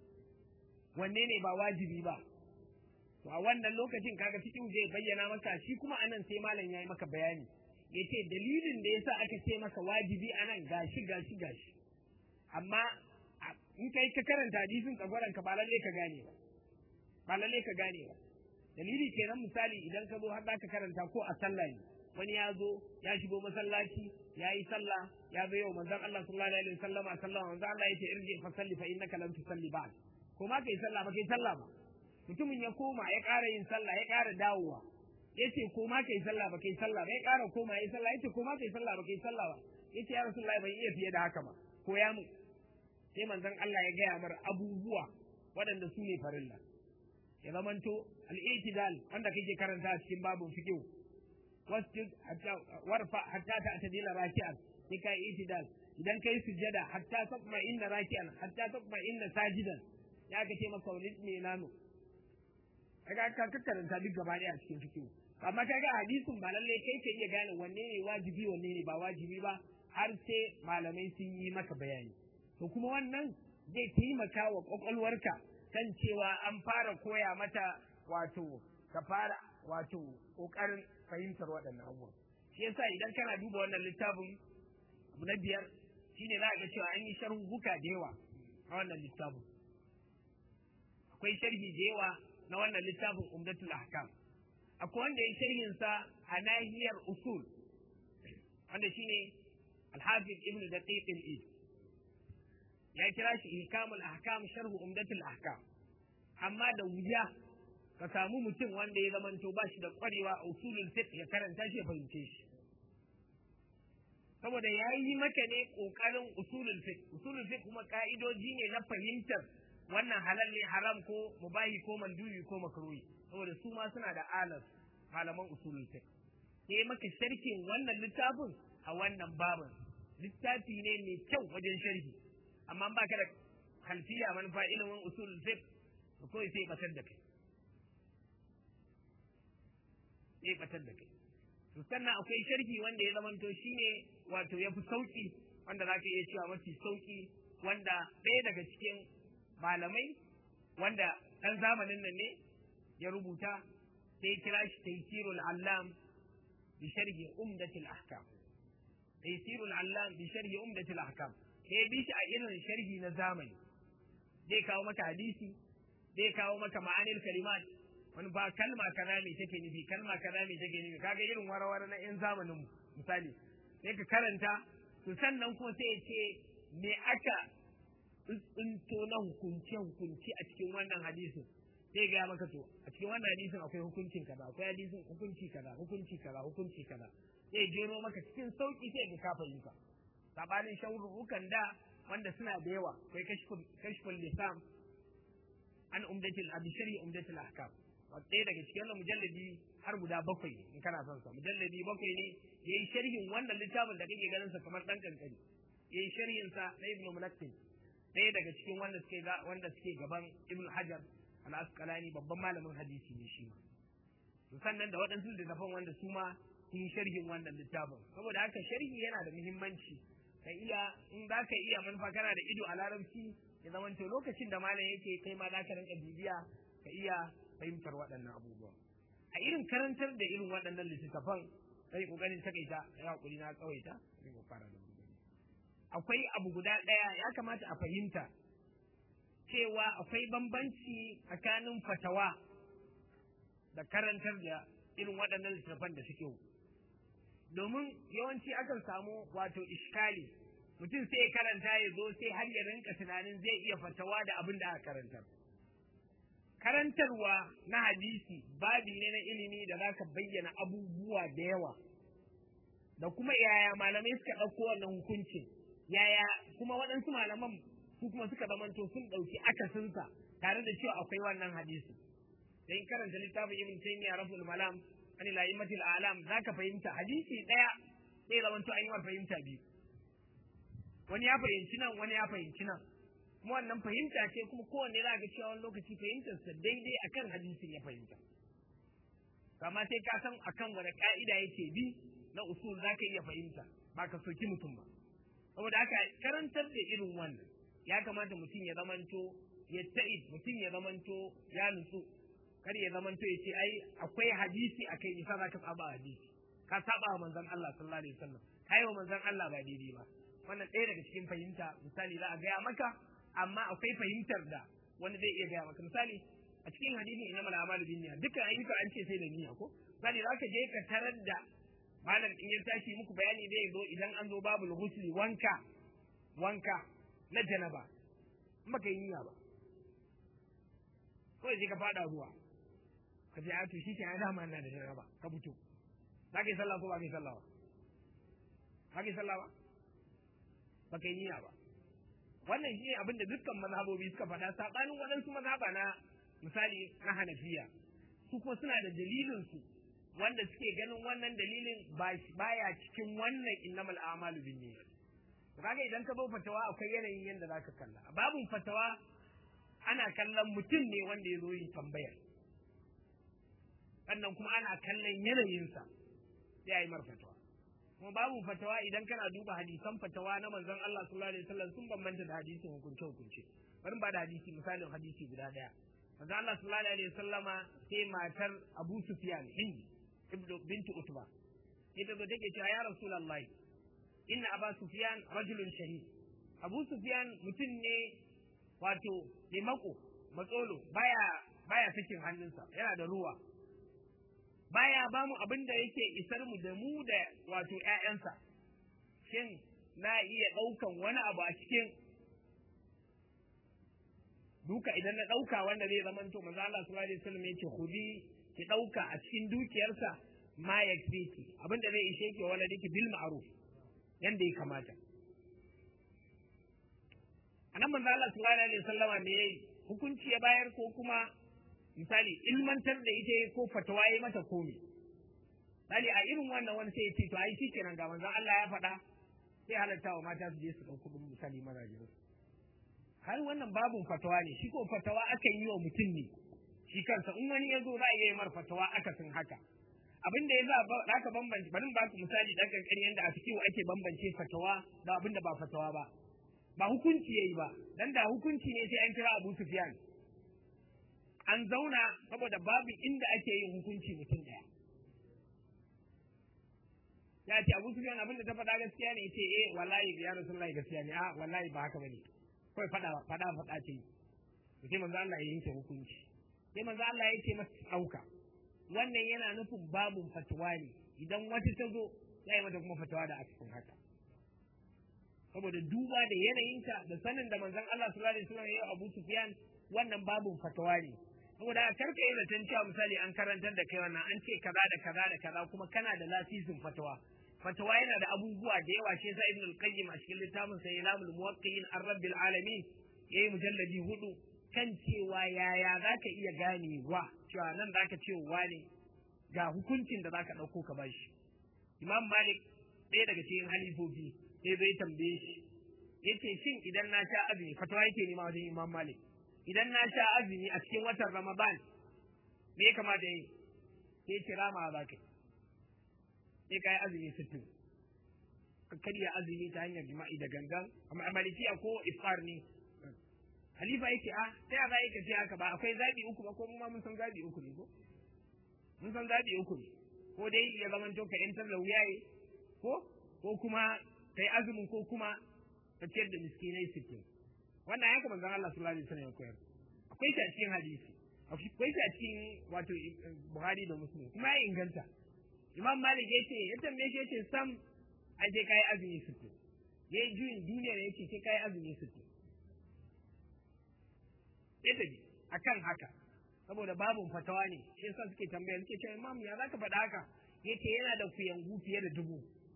wanne ne ba wajibi ba to a wannan lokacin kaga cikin zai bayyana maka shi kuma anan sai malam yayi maka bayani yace dalilin da yasa aka ce maka wajibi anan gashi gashi gashi amma in kai ka karanta hadisin tsagwaran ka ba lalle ka gane ba ba lalle ka gane ba dalili kenan misali idan ka zo har ka karanta ko a sallah ne wani ya zo ya shigo masallaci ya yi sallah ya zo yau manzon Allah sallallahu alaihi wasallam a sallah manzon Allah yace irji fa salli fa innaka lam tusalli ba'd ko ma kai sallah ba kai sallah ba mutumin ya koma ya ƙara yin sallah ya ƙara dawowa yace ko ma kai sallah ba kai sallah ba ya ƙara koma ya sallah yace ko ma kai sallah ba kai sallah ba yace ya rasulullahi ban iya fiye da haka ba ko ya mu sai manzon Allah ya gaya mar abubuwa waɗanda su ne farilla ya zamanto al-i'tidal wanda kake karanta a cikin babun fiqh wasjud hatta warfa hatta ta'tadila raki'an sai kai i'tidal idan kai sujada hatta tatma inna raki'an hatta tatma inna sajidan ya ga ce maka wani ne nano kaga ka karanta duk gaba ɗaya a cikin fiqh amma kaga hadisin ba lalle kai ka iya gane wanne ne wajibi wanne ne ba wajibi ba har sai malamai sun yi maka bayani to kuma wannan zai taimaka wa kwakwalwarka kan cewa an fara koya mata wato ka fara wato kokarin fahimtar waɗannan abubuwan shi yasa idan kana duba wannan littafin abu na biyar shine za ga cewa an yi sharhuka da yawa a wannan littafin akwai sharhi da yawa na wannan littafin umdatul ahkam akwai wanda ya sharhin sa a nahiyar usul wanda shine al-hafiz ibnu daqiq al-id ya kira shi ihkamul ahkam sharhu umdatul ahkam amma da wuya ka samu mutum wanda ya zamanto ba shi da kwarewa a usulul fiqh ya karanta shi ya fahimce shi saboda ya yi maka ne kokarin usulul fiqh usulul fiqh kuma ka'idoji ne na fahimtar wannan halal ne haram ko mubahi ko mandubi ko makruhi saboda su ma suna da alas malaman usulul fiqh sai maka sharhin wannan littafin a wannan babin littafi ne mai kyau wajen sharhi amma ba ka da kalfiya manufa ilimin usul fiqh to kawai sai batar da kai sai batar da kai to sannan akwai sharhi wanda ya zamanto shine wato ya fi sauki wanda za ka iya cewa mafi sauki wanda ɗaya daga cikin malamai wanda ɗan zamanin nan ne ya rubuta sai kira shi taysirul allam bi sharhi umdatil ahkam taysirul allam bi sharhi umdatil ahkam sai bi shi a irin sharhi na zamani zai kawo maka hadisi zai kawo maka ma'anil kalimat wani ba kalma kaza me take nufi kalma kaza me take nufi kaga irin warawara na yan zamanin mu misali sai ka karanta to sannan kuma sai ya ce me aka tsinto na hukunce hukunci a cikin wannan hadisin sai ga maka to a cikin wannan hadisin akwai hukuncin kaza akwai hadisin hukunci kaza hukunci kaza hukunci kaza sai jero maka cikin sauki sai ka kafa yi ka sabanin shaurukan da wanda suna da yawa akwai kashful lisan an umdatil abishari umdatil ahkam ɗaya daga cikin wannan mujalladi har guda bakwai ne in kana son sa mujalladi bakwai ne yayi sharhin wannan littafin da kake ganin sa kamar dan kankani yayi sharhin sa na ibnu mulakkin ɗaya daga cikin wanda suke wanda suke gaban ibnu hajar al-asqalani babban malamin hadisi ne shi ma to sannan da waɗansu littafan wanda su ma sun yi sharhin wannan littafin saboda haka sharhi yana da muhimmanci ka iya in za ka iya manufa kana da ido a larabci ya zamanto lokacin da malam yake kai ma za ka rinka bibiya ka iya fahimtar waɗannan abubuwa a irin karantar da irin waɗannan littattafan sai kokarin takaita ya hakuri na tsawaita sai mu fara da akwai abu guda ɗaya ya kamata a fahimta cewa akwai bambanci tsakanin fatawa da karantar da irin waɗannan littattafan da suke domin yawanci akan samu wato iskali mutum sai ya karanta ya zo sai har ya rinka tunanin zai iya fatawa da abin da aka karantar karantarwa na hadisi babi ne na ilimi da za ka bayyana abubuwa da yawa da kuma yaya malamai suka ɗauko wannan hukuncin yaya kuma waɗansu malaman su kuma suka zamanto sun ɗauki akasinsa tare da cewa akwai wannan hadisi da in karanta littafin ibn taymiya raful malam an ila imatil alam zaka fahimta hadisi ɗaya sai zamanto an yi wa fahimta biyu wani ya fahimci nan wani ya fahimci nan kuma wannan fahimta ce kuma kowanne za ga cewa wani lokaci fahimtarsa daidai akan hadisin ya fahimta kama sai ka san akan wani ka'ida yake bi na usul za ka iya fahimta ba ka soki mutum ba saboda haka karantar da irin wannan ya kamata mutum ya zamanto ya ta'id mutum ya zamanto ya nutsu kar ya zamanto ya ce ai akwai hadisi a kai nisa za ka saba hadisi ka saba wa manzon Allah sallallahu alaihi wasallam kai wa manzon Allah ba daidai ba wannan ɗaya daga cikin fahimta misali za a gaya maka amma akwai fahimtar da wani zai iya gaya maka misali a cikin hadisin inna mal amalu bin niyya dukkan ayyuka an ce sai da niyya ko misali za ka je ka tarar da malam in ya tashi muku bayani zai zo idan an zo babul ghusli wanka wanka na janaba in baka yi niyya ba kawai sai ka fada ruwa ka ce a to shi ke dama ina da janaba ka fito za ka yi sallah ko ba ka yi sallah ba ba ka yi sallah ba ba ka yi niyya ba wannan shi ne abin da dukkan mazhabobi suka faɗa saɓanin waɗansu mazhaba na misali na hanafiya su kuma suna da dalilinsu wanda suke ganin wannan dalilin baya cikin wannan innamal a'malu bin niyyat kaga idan ka zo fatawa akwai yanayin yadda zaka kalla a babun fatawa ana kallon mutum ne wanda ya zo yin tambayar sannan kuma ana kallon yanayinsa sai a yi mar fatawa kuma babu fatawa idan kana duba hadisan fatawa na manzon Allah sallallahu alaihi wasallam sun bambanta da hadisin hukunce hukunce bari ba da hadisi misalin hadisi guda daya manzon Allah sallallahu alaihi wasallama sai matar Abu Sufyan Hind ibnu bintu Utba ita zo take cewa ya Rasulullahi inna Abu Sufyan rajulun shahid Abu Sufyan mutum ne wato mai mako matsolo baya baya sakin hannunsa yana da ruwa baya ba mu abin da yake isar mu da mu da wato ƴaƴansa shin na iya ɗaukan wani abu a cikin duka idan na ɗauka wanda zai zama to manzo Allah sallallahu alaihi wasallam yake khudi ki ɗauka a cikin dukiyarsa ma yakfiki abin da zai ishe ki wala diki bil ma'ruf yanda ya kamata anan manzo Allah sallallahu alaihi wasallama me yayi hukunci ya bayar ko kuma misali ilmantar da ita ko fatawa ya mata komi misali a irin wannan wani sai ya ce to ai shikenan ga manzon Allah ya faɗa sai halatta wa mata su je su ɗauki kuɗin misali mazaje har wannan babun fatawa ne shi ko fatawa aka yi wa mutum ne shi kansa in wani ya zo za a iya mar fatawa aka sun haka abin da ya za za ka bambance bari ba ku misali dan kankani yanda a cikin ake bambance fatawa da abin da ba fatawa ba ba hukunci yayi ba dan da hukunci ne sai an kira Abu Sufyan an zauna saboda babu inda ake yin hukunci mutum ɗaya. Ya ce Abu Sufyan abin da ta faɗa gaskiya ne ce eh wallahi ya Rasulullahi gaskiya ne a wallahi ba haka bane. Kai faɗa faɗa faɗa ce. Sai manzo Allah ya yanke hukunci. Sai manzo Allah ya ce masa ɗauka. Wannan yana nufin babun fatuwa ne idan wata ta zo ya yi mata kuma fatawa da cikin haka. Saboda duba da yanayinta da sanin da manzon Allah sallallahu alaihi wasallam ya yi Abu Sufyan wannan babun fatawa ne. saboda karka yi zaton cewa misali an karantar da kai wannan an ce kaza da kaza da kaza kuma kana da lasisin fatawa fatawa yana da abubuwa da yawa shi yasa ibn al-qayyim a cikin littafin sa ilamul muwaqqi'in ar-rabbil alamin yayi mujalladi hudu kan cewa yaya zaka iya ganewa cewa nan zaka ce wa ne ga hukuncin da zaka dauko ka bashi imam malik ɗaya daga cikin halifofi sai zai tambaye shi yace shin idan na sha azumi fatawa yake nema wajen imam malik idan na sha azumi a cikin watan Ramadan me ya kamata yi sai kira ma za ka sai ka yi azumi sittin ka karya azumi ta hanyar jima'i da gangan amma malikiya ko ifar ne halifa yake a ta ya za ka ce haka ba akwai zabi uku ba ko mu ma mun san zabi uku ne ko mun san zabi uku ne ko dai ya zama to ka yantar da wuyaye ko ko kuma kai azumin ko kuma ka ciyar da miskinai sittin wannan haka manzon Allah sallallahu alaihi wasallam ya koyar akwai shi a cikin hadisi akwai shi a cikin wato Buhari da Muslim kuma ya inganta Imam Malik ya ce ya tambaye shi ya ce sam a je kai azumi sittu ya yi juyin duniya ya ce kai azumi sittu ya tafi akan haka saboda babun fatawa ne shi yasa suke tambaya suke cewa imam ya zaka faɗa haka yace yana da kuyangu fiye da dubu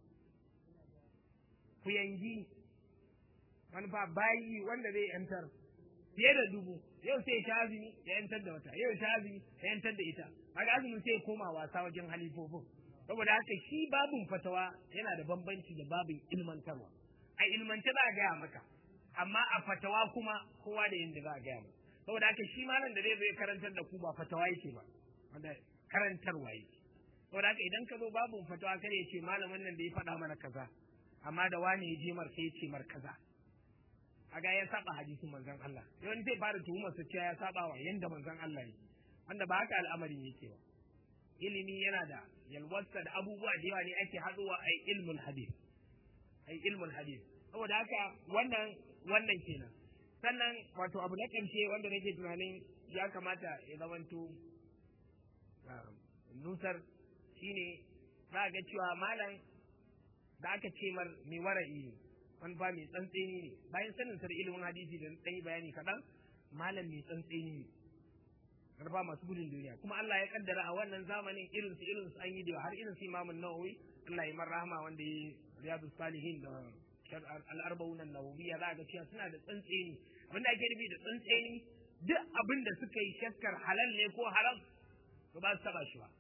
kuyangi wani fa bayi wanda zai yantar fiye da dubu yau sai sha azumi ya yantar da wata yau sha azumi ya yantar da ita kaga azumin sai koma wasa wajen halifofin saboda haka shi babun fatawa yana da bambanci da babin ilmantarwa a ilmance za a gaya maka amma a fatawa kuma kowa da yadda za a gaya maka saboda haka shi malam da zai zo karantar da ku ba fatawa yake ba wanda karantarwa yake saboda haka idan ka zo babun fatawa kare ya ce malamin nan da ya faɗa mana kaza amma da wani ya je mar sai ya ce mar kaza aga ya saba hadisin manzon Allah yawan zai fara tuhumar su cewa ya saba wa yanda manzon Allah ne wanda ba haka al'amarin yake ba ilimi yana da yalwarsa da abubuwa da yawa ne ake haɗuwa a ilmul hadis ai ilmul hadis saboda haka wannan wannan kenan sannan wato abu na ƙarshe wanda nake tunanin ya kamata ya zamanto nusar shine za ga cewa malam da aka ce mar mai wara'i ne wani ba mai tsantseni ne bayan sanin sar ilimin hadisi da ɗan bayani kaɗan malam mai tsantseni ne karfa masu gudun duniya kuma Allah ya kaddara a wannan zamanin irin su irin su an yi da har irin su Imam Nawawi Allah ya mar rahama wanda ya Riyadus Salihin da al-arba'un an-nawawiyya za ga cewa suna da tsantseni abinda ake nufi da tsantseni duk abin da suka yi shakkar halal ne ko haram to ba su taba shi ba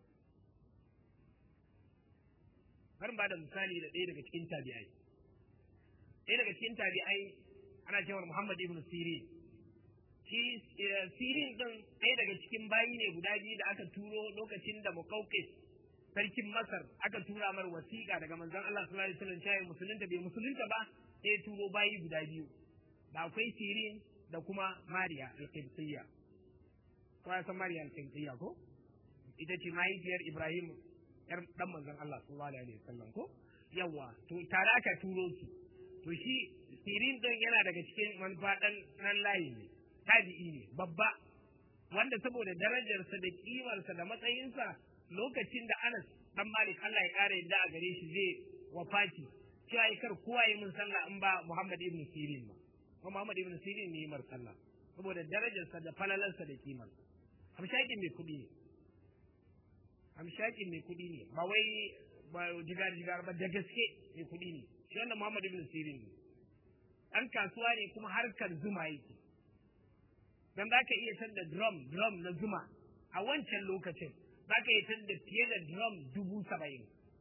bari ba da misali da ɗaya daga cikin tabi'ai ɗaya daga cikin tabi'ai ana cewa Muhammad ibn Sirin shi Sirin din ɗaya daga cikin bayi ne guda biyu da aka turo lokacin da Muqawqis sarkin Masar aka tura mar wasiƙa daga manzon Allah sallallahu alaihi wasallam cewa musulunta bai musulunta ba sai ya turo bayi guda biyu da akwai Sirin da kuma Mariya al-Qibtiyya ko ya san Mariya al-Qibtiyya ko ita ce mahaifiyar Ibrahim yar dan manzon Allah sallallahu alaihi wasallam ko yawa to tare aka turo su to shi sirin din yana daga cikin manufa dan nan layi ne tabi'i ne babba wanda saboda darajarsa da kimarsa da matsayinsa lokacin da Anas dan Malik Allah ya kare yadda a gare shi zai wafati cewa ya kar kowa yi mun sallah in ba Muhammad ibn Sirin ba ko Muhammad ibn Sirin ne mar sallah saboda darajarsa da falalarsa da kimarsa hamshakin mai kuɗi ne hamshakin mai kuɗi ne ba wai ba jigar jigar ba da gaske mai kuɗi ne shi wannan Muhammad ibn Sirin ne ɗan kasuwa ne kuma harkar zuma yake dan za ka iya tadda drum drum na zuma a wancan lokacin za ka iya tadda fiye da drum dubu saba'in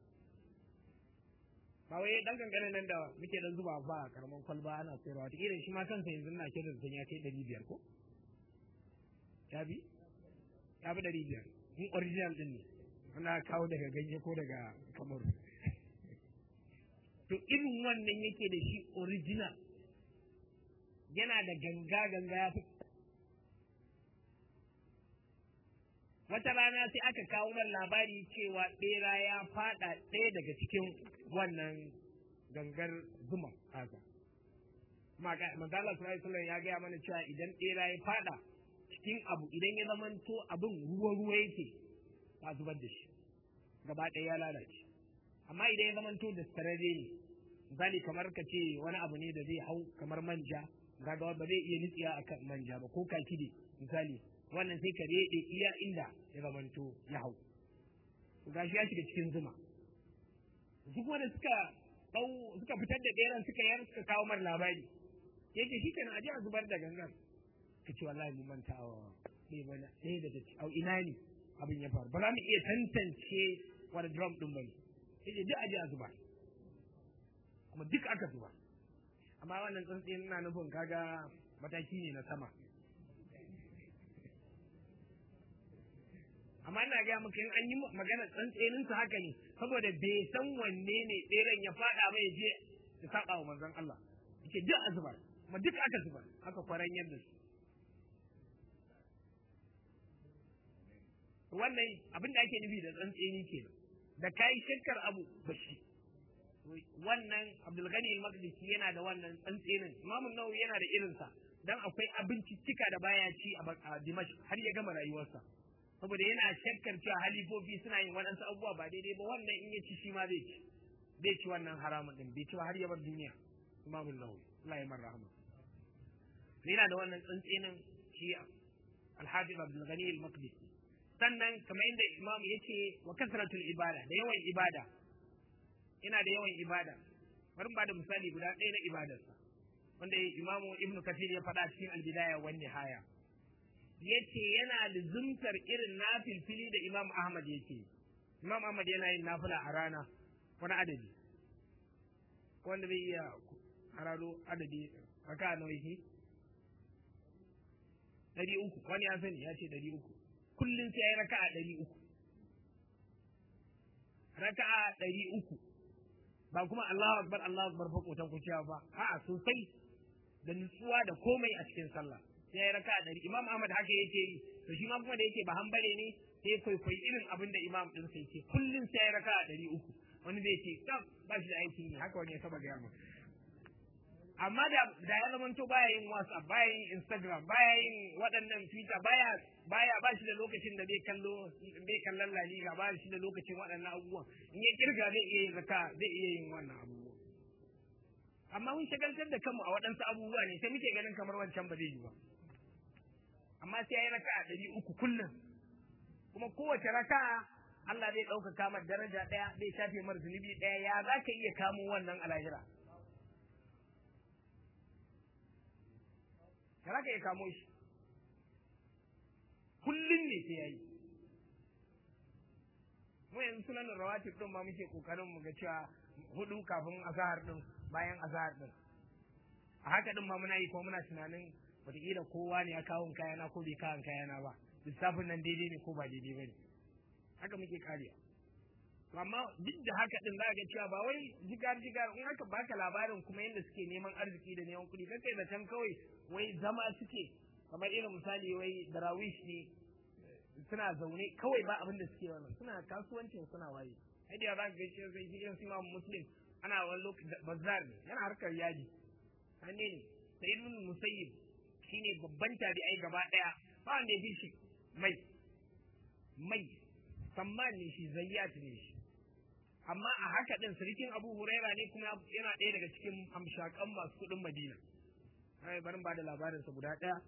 ba wai dan kankanin nan da muke dan zuba ba karaman kwalba ana sayarwa ta irin shi ma kansa yanzu na ke da ya kai ɗari biyar ko ya bi ya bi ɗari biyar in original din ne ana kawo daga ganye ko daga kamar to irin wannan yake da shi original yana da ganga ganga ya fi wata rana sai aka kawo man labari cewa ɓera ya fada ɗaya daga cikin wannan gangar zuma haka manzala sallallahu ya gaya mana cewa idan ɓera ya fada cikin abu idan ya zamanto abin ruwa ruwa yake ba zubar da shi gaba ɗaya ya lalace amma idan ya zamanto da sarare ne misali kamar ka ce wani abu ne da zai hau kamar manja gaga ba zai iya nitsiya akan manja ba ko kaki ne misali wannan sai ka rede iya inda ya zamanto ya hau gashi ya shiga cikin zuma duk wanda suka dau suka fitar da ɗeran suka yar suka kawo mar labari yace shi kenan aje a zubar da gangan ka ce wallahi mun manta wa ɗaya bana ɗaya daga au ina ne abin ya faru ba za mu iya tantance wani drum ɗin bane yace duk aje a zubar kuma duk aka zuba amma wannan tsuntsayin ina nufin kaga mataki ne na sama amma ina gaya maka in an yi magana tsantsenin su haka ne saboda bai san wanne ne tseren ya fada ba ya je ya saba wa manzon Allah yake duk a zubar kuma duk aka zubar aka kwaran yadda su wannan abin da ake nufi da tsantseni kenan da kai shakkar abu bashi wannan Abdul Ghani al-Maqdisi yana da wannan tsantsenin Imam Nawawi yana da irinsa dan akwai abinciccika da baya ci a Dimashq har ya gama rayuwarsa saboda yana shakkar cewa halifofi suna yin waɗansu abubuwa ba daidai ba wannan in ya ci shi ma zai ci zai ci wannan haramun din bai ci har ya bar duniya Imam Nawawi Allah ya rahama yana da wannan tsantsenin shi Al-Hafiz Abdul Ghani al-Maqdisi sannan kamar inda Imam yace wa kasratul ibada da yawan ibada yana da yawan ibada bari ba da misali guda ɗaya na ibadarsa wanda imamu ibnu kafir ya faɗa cikin albidaya wan nihaya yace yana da zumtar irin nafilfili da imam ahmad yake imam ahmad yana yin nafila a rana wani adadi wanda bai iya hararo adadi raka nawa yake ɗari uku wani ya sani ya ce ɗari uku kullum sai ya yi raka'a ɗari uku raka'a ɗari uku ba kuma Allahu akbar Allahu akbar fa kotan ku cewa ba a'a sosai da nutsuwa da komai a cikin sallah sai ya raka dari Imam Ahmad haka yake yi to shi ma kuma da yake ba hambare ne sai kwaikwayi irin abin da Imam din sai yake kullun sai ya raka dari uku wani zai ce tsaf ba shi da aikin yi haka wani ya saba gaya amma da da ya zama to baya yin WhatsApp baya yin Instagram baya yin waɗannan Twitter baya baya ba shi da lokacin da zai kallo zai kallon La Liga ba shi da lokacin waɗannan abubuwan in ya kirga zai iya yin zaka zai iya yin wannan abubuwa amma mun shagaltar da kanmu a waɗansu abubuwa ne sai muke ganin kamar wancan ba zai yi ba amma sai ya yi raka'a ɗari uku kullum kuma kowace raka'a Allah zai ɗaukaka mar daraja ɗaya zai shafe mar zunubi ɗaya ya za ka iya kamo wannan a lahira ka za ka iya kamo shi kullum ne sai ya yi mu yanzu sunan rawatib ɗin ma muke ƙoƙarin mu ga cewa hudu kafin azahar ɗin bayan azahar ɗin a haka ɗin ma muna yi kuma muna tunanin wataƙila kowa ne ya kawo kayana ko bai kawo kayana ba lissafin nan daidai ne ko ba daidai ba ne haka muke kariya amma duk da haka din za ga cewa ba wai jigar jigar in aka baka labarin kuma yadda suke neman arziki da neman kuɗi kai da can kawai wai zama suke kamar irin misali wai darawish ne suna zaune kawai ba abin da suke wannan suna kasuwancin suna waye sai da za ka gaishe sai shi irin su muslim ana wani lokaci bazar ne yana harkar yaji hanne ne sai ibn musayyib shine babban tabi'ai gaba daya ba wanda ya fi shi mai mai samman ne shi zayyat ne shi amma a haka din sirikin abu huraira ne kuma yana ɗaya daga cikin hamshakan masu kuɗin madina ai barin ba da labarinsa guda ɗaya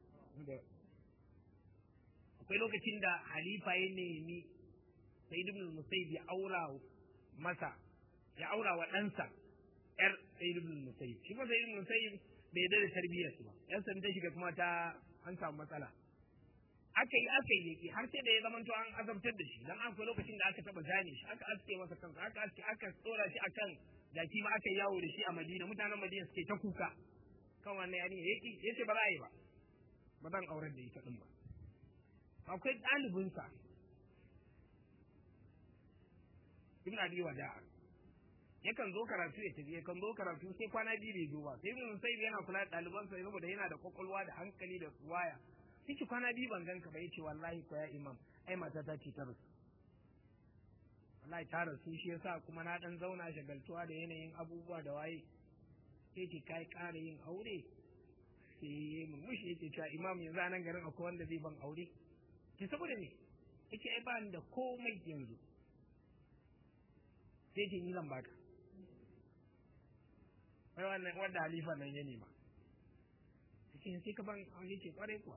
akwai lokacin da halifa ya nemi sai ibn musayyib ya aura masa ya aura wa ɗansa yar sayyid ibn musayyib shi kuma sayyid ibn musayyib bai da tarbiyyar su ba yan san ta shiga kuma ta an samu matsala aka yi aka yi yaki har sai da ya zama to an azabtar da shi dan akwai lokacin da aka taba zane shi aka aske masa kansa aka aske aka tsora shi akan jaki ma aka yawo da shi a Madina mutanen Madina suke ta kuka kan wannan yari yaki yace ba za a yi ba ba zan auren da ita din ba akwai ɗalibinsa Ibn Abi Wada'a yakan zo karatu ya tafi yakan zo karatu sai kwana biyu bai zo ba sai ibn sai yana kula da ɗalibansa saboda yana da kwakwalwa da hankali da waya sai kwana biyu ban ganka ba yace wallahi ko ya imam ai mata ta ce ta rasu wallahi ta rasu shi yasa kuma na dan zauna shagaltuwa da yanayin abubuwa da waye sai ki kai ƙara yin aure sai murmushi yake cewa imam yanzu a nan garin akwai wanda zai ban aure ki saboda ne yake ai ba ni da komai yanzu sai ce ni zan baka wai wannan wanda halifa nan ya nema yake sai ka ban aure ce kwarai kuwa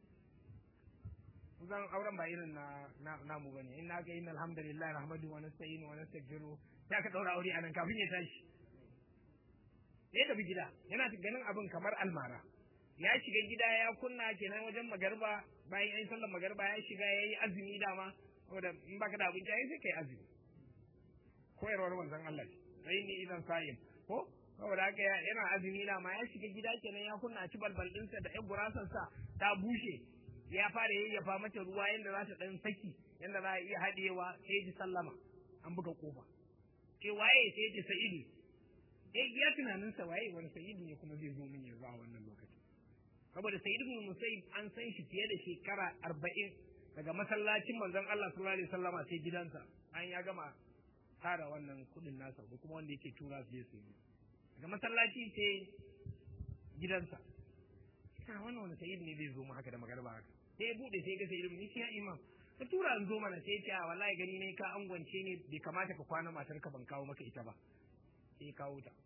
zan auren ba irin na namu bane in naka inna alhamdulillah rahmadu wa nasta'inu wa nastaghfiru ya ka daura aure anan kafin ya tashi ya tafi gida yana ganin abin kamar almara ya shiga gida ya kunna kenan wajen magarba bayan an sallar magarba ya shiga ya yi azumi dama saboda in baka da abinci ai sai kai azumi koyarwar manzon Allah sai ni idan sa'im ko saboda haka yana azumi dama ya shiga gida kenan ya kunna ci balbal ɗinsa da ƴan gurasansa ta bushe ya fara yayyafa mata ruwa yadda za ta ɗan saki yadda za a iya haɗewa sai ji sallama an buga kofa ce waye sai ji sa'idu eh ya tunanin sa waye wani sa'idu ne kuma zai zo min yanzu a wannan lokaci saboda sa'idu bin musayyib an san shi fiye da shekara arba'in daga masallacin manzon Allah sallallahu alaihi wasallama sai gidansa an ya gama tara wannan kuɗin nasa ko kuma wanda yake tura su je su yi daga masallaci ce gidansa kana wannan wani sayyid ne zai zo mu haka da magarba haka sai ya bude sai ga sayyid ni sai imam ka tura in zo mana sai ya ce a wallahi gani ne ka angwance ne bai kamata ka kwana matar ka ban kawo maka ita ba sai ya kawo ta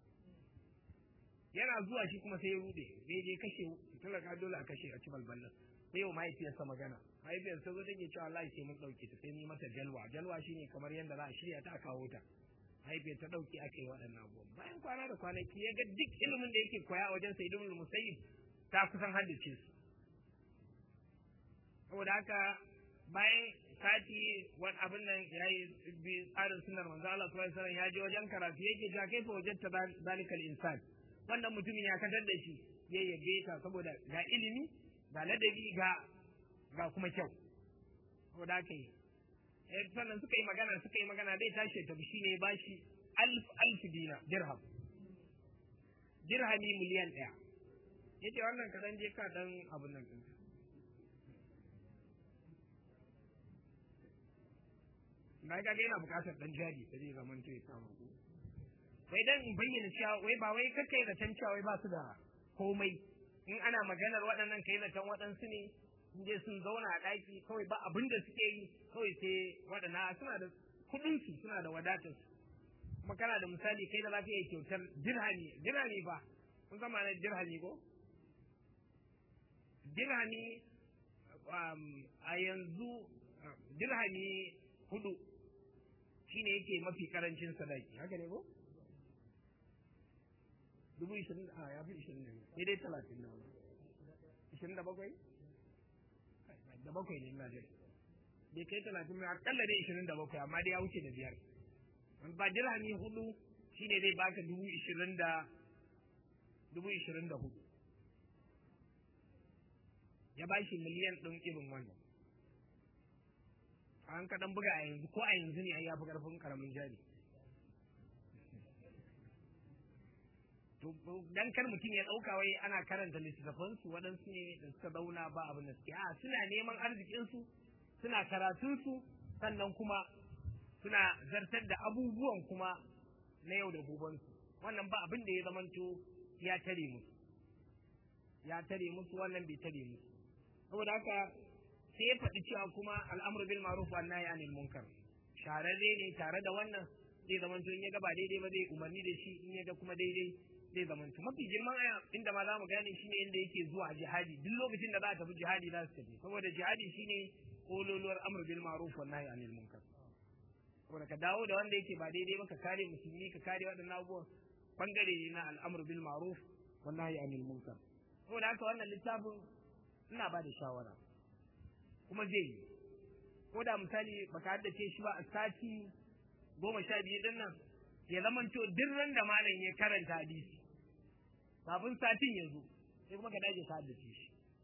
yana zuwa shi kuma sai ya rude sai je kashe talaka dole a kashe a ci balballan sai yau mahaifiyarsa magana mahaifiyarsa zo take cewa wallahi sai mun dauke ta sai ni mata jalwa jalwa shine kamar yadda za a shirya ta a kawo ta mahaifiyar ta dauki aka yi waɗannan abubuwan bayan kwana da kwanaki ya ga duk ilimin da yake koya a wajen sayyidun musayyib ta kusan haddace su saboda haka bayan sati wani abin nan ya yi bi tsarin sunar manzo Allah sallallahu alaihi wasallam ya je wajen karatu yake ja kai fa wajenta zalikal insan wannan mutumin ya kadar da shi ya yabe ta saboda ga ilimi ga ladabi ga ga kuma kyau saboda haka yi sannan suka yi magana suka yi magana dai tashi ta shi ne bashi alf alf dina dirham dirhami miliyan ɗaya yace wannan ka dan je ka dan abun nan ɗinka na ga yana bukatar dan jari da zai zaman to ya samu ku wai dan in bayyana cewa wai ba wai kake da tan cewa wai ba su da komai in ana maganar waɗannan kai zaton waɗansu ne in je sun zauna a ɗaki kawai ba abin da suke yi kawai sai waɗannan suna da kuɗin su suna da wadatar su kuma kana da misali kai da za ka iya kyautar dirhami dirhami ba kun zama na dirhami ko dirhami a yanzu dirhami hudu shine yake mafi karancin sadaki haka ne ko dubu ishirin a ya fi ishirin ne sai dai talatin na wani ishirin da bakwai da bakwai ne ina jira bai kai talatin mai akalla dai ishirin da bakwai amma dai ya wuce da biyar ba dirhami hudu shine zai baka dubu ishirin da dubu ishirin da hudu ya ba shi miliyan ɗin irin wannan an kaɗan buga a yanzu ko a yanzu ne ai ya fi ƙarfin ƙaramin jari dan kar mutum ya ɗauka wai ana karanta littattafansu waɗansu ne da suka zauna ba abin da suke a suna neman arzikinsu suna karatunsu sannan kuma suna zartar da abubuwan kuma na yau da gobensu wannan ba abin da ya zamanto ya tare musu ya tare musu wannan bai tare musu saboda haka sai ya faɗi cewa kuma al'amru bil ma'ruf wa nahy anil munkar shararre ne tare da wannan zai zamanto in ya ga ba daidai ba zai umarni da shi in ya ga kuma daidai zai zamanto mafi girman aya inda ma za mu gane shine inda yake zuwa jihadi duk lokacin da za a tafi jihadi za su tafi saboda jihadi shine kololuwar amr bil ma'ruf wa nahy anil munkar saboda ka dawo da wanda yake ba daidai ba ka kare musulmi ka kare waɗannan abubuwan bangare ne na al'amr bil ma'ruf wa nahy anil munkar saboda haka wannan littafin ina ba da shawara kuma zai yi ko da misali baka haddace shi ba a sati goma sha biyu din nan ya zamanto duk ran da malam ya karanta hadisi kafin satin ya zo sai kuma ka dage ka haddace shi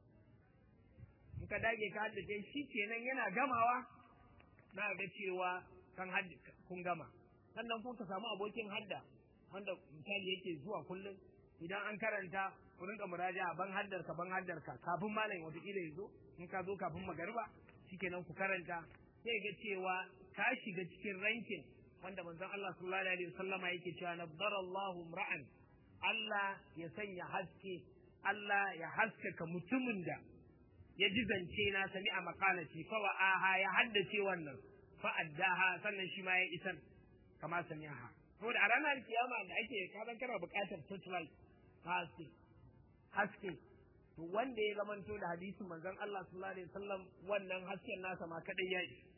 in ka dage ka haddace shi kenan yana gamawa na ga cewa kan kun gama sannan kun ka samu abokin hadda wanda misali yake zuwa kullum idan an karanta ku rinka muraja ban haddar ka ban haddar ka kafin malam wata kila ya zo in ka zo kafin magariba shikenan ku karanta sai ga cewa ka shiga cikin rankin wanda manzon Allah sallallahu alaihi wasallama yake cewa nabdarallahu ra'an Allah ya sanya haske Allah ya haskaka mutumin da ya ji zance na sami a makalati fa wa aha ya haddace wannan fa addaha sannan shi ma ya isar kama sami'aha saboda a ranar kiyama da ake kadan kana buƙatar torchlight haske haske to wanda ya zamanto da hadisin manzon Allah sallallahu alaihi wasallam wannan hasken nasa ma kadai ya isa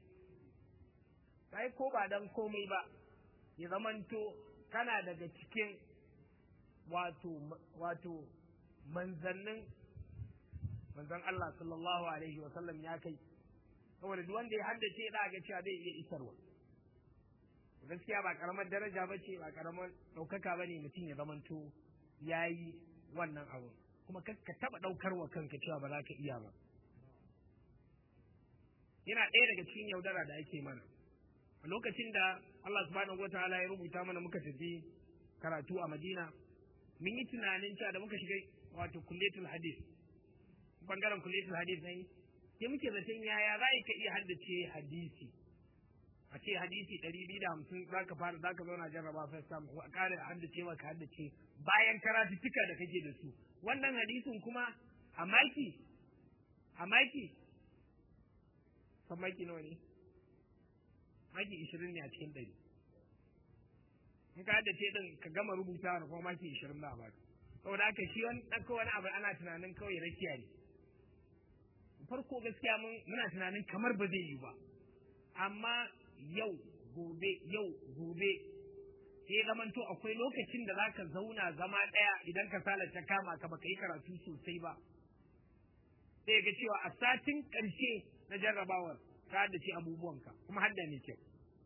kai ko ba dan komai ba ya zamanto kana daga cikin wato wato manzannin manzon Allah sallallahu alaihi wasallam ya kai saboda duk wanda ya haddace da ga cewa zai iya isarwa gaskiya ba karamar daraja ba ce ba karamar ɗaukaka ba ne mutum ya zamanto ya yi wannan abu kuma ka taɓa ɗaukar wa kanka cewa ba za ka iya ba yana ɗaya daga cikin yaudara da ake mana a lokacin da Allah subhanahu wataala ya rubuta mana muka tafi karatu a Madina mun yi tunanin cewa da muka shiga wato kulletul hadis bangaren kulletul hadis ne sai muke zaton yaya za ka iya haddace hadisi a ce hadisi ɗari biyu da hamsin za ka fara za ka zauna jarraba first time a ƙara haddace maka haddace bayan karatuttuka da kake da su wannan hadisin kuma a maki a maki kan maki nawa ne maki ishirin ne a cikin ɗari in ka haddace ɗin ka gama rubuta da kuma maki ishirin da a baka saboda haka shi wani ɗauko wani abu ana tunanin kawai rakiya ne farko gaskiya muna tunanin kamar ba zai yi ba amma yau gobe yau gobe sai zamanto akwai lokacin da zaka zauna zama ɗaya idan ka sala ta kama ka baka yi karatu sosai ba sai ga cewa a satin ƙarshe na jarrabawar ka da ce abubuwanka kuma hadda ne kyau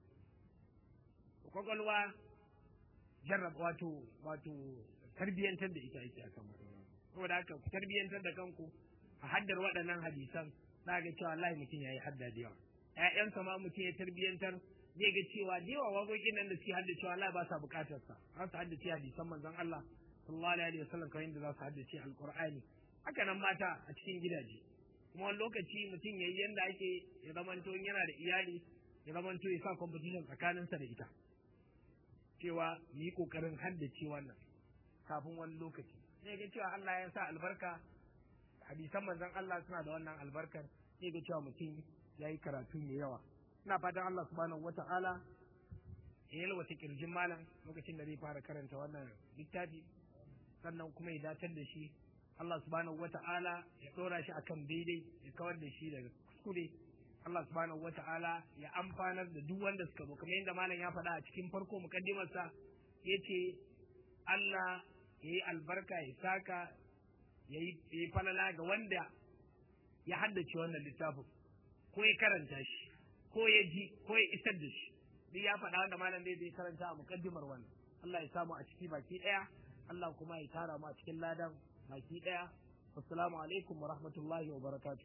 kwakwalwa jarraba wato wato tarbiyyantar da ita ake akan saboda haka ku tarbiyyantar da kanku a haddar waɗannan hadisan za ga cewa Allah mutum ya yi hadda da yawa ƴaƴansa ma mutum ya tarbiyyantar zai ga cewa da yawa waƙoƙin nan da suke hadda cewa Allah ba sa buƙatar sa za su haddace hadisan manzon Allah sallallahu alaihi wasallam kamar yadda za su haddace alqur'ani haka nan mata a cikin gidaje kuma wani lokaci mutum yayi yanda ake ya zamanto yana da iyali ya zamanto ya sa competition tsakaninsa da ita cewa yi kokarin haddace wannan kafin wani lokaci sai ga cewa Allah ya sa albarka hadisan manzon Allah suna da wannan albarkar sai ga cewa mutum ya yi karatu mai yawa ina fatan Allah subhanahu wata'ala ya yalwata kirjin malam lokacin da zai fara karanta wannan littafi sannan kuma ya datar da shi Allah subhanahu wata'ala ya ɗora shi akan daidai ya kawar da shi daga kuskure Allah subhanahu wata'ala ya amfanar da duk wanda suka zo kamar yadda malam ya faɗa a cikin farko mukaddimarsa ya ce Allah ya yi albarka ya saka ya yi falala ga wanda ya haddace wannan littafin ko ya karanta shi ko ya ji ko ya isar da shi duk ya faɗa wanda malam zai karanta a mukaddimar wannan Allah ya samu a ciki baki ɗaya Allah kuma ya tara mu a cikin ladan baki ɗaya assalamu alaikum wa rahmatullahi wa barakatuh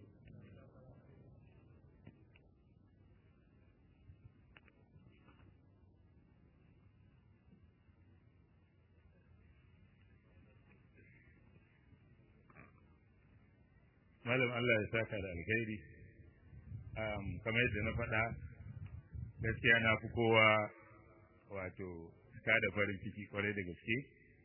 malam Allah ya saka da alkhairi kamar yadda na faɗa gaskiya na fi kowa wato ta da farin ciki kwarai da gaske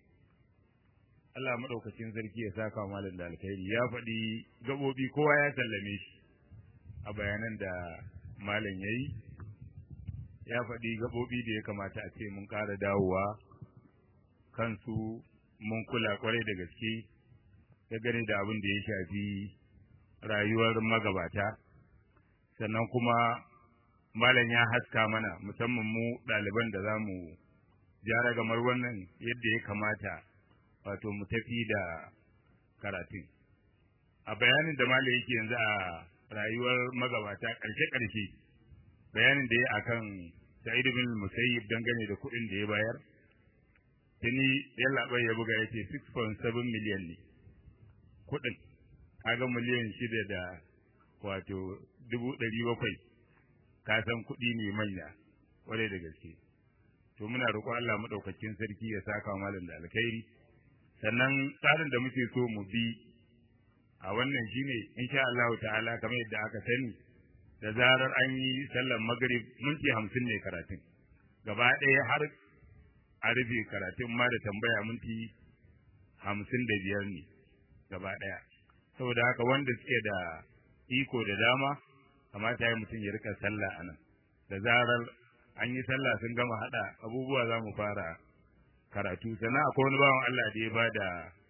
Allah maɗaukacin sarki ya saka malam da alkhairi ya faɗi gaɓoɓi kowa ya sallame shi a bayanan da malam ya yi ya faɗi gaɓoɓi da ya kamata a ce mun ƙara dawowa kansu mun kula kwarai da gaske dangane da abin da ya shafi rayuwar magabata sannan kuma malam ya haska mana musamman mu ɗaliban da za mu jara gamar wannan yadda ya kamata wato mu tafi da karatun a bayanin da malam yake yanzu a rayuwar magabata ƙarshe-ƙarshe bayanin da ya akan sa'id bin musayyib dangane da kuɗin da ya bayar tuni yallaɓai ya buga ya ce 6.7 miliyan ne kuɗin kaga miliyan shida da wato dubu ɗari bakwai ka san kuɗi ne manya kwarai da gaske to muna roƙon Allah maɗaukakin sarki ya saka malam da alkhairi sannan tsarin da muke so mu bi a wannan shine insha Allah ta'ala kamar yadda aka sani da zarar an yi sallar magrib minti hamsin ne karatun gaba ɗaya har a rufe karatun ma da tambaya minti hamsin da biyar ne gaba ɗaya saboda haka wanda suke da iko da dama kamata ya mutum ya rika sallah a nan da zarar an yi sallah sun gama haɗa abubuwa za mu fara karatu sannan akwai wani bawan Allah da ya ba da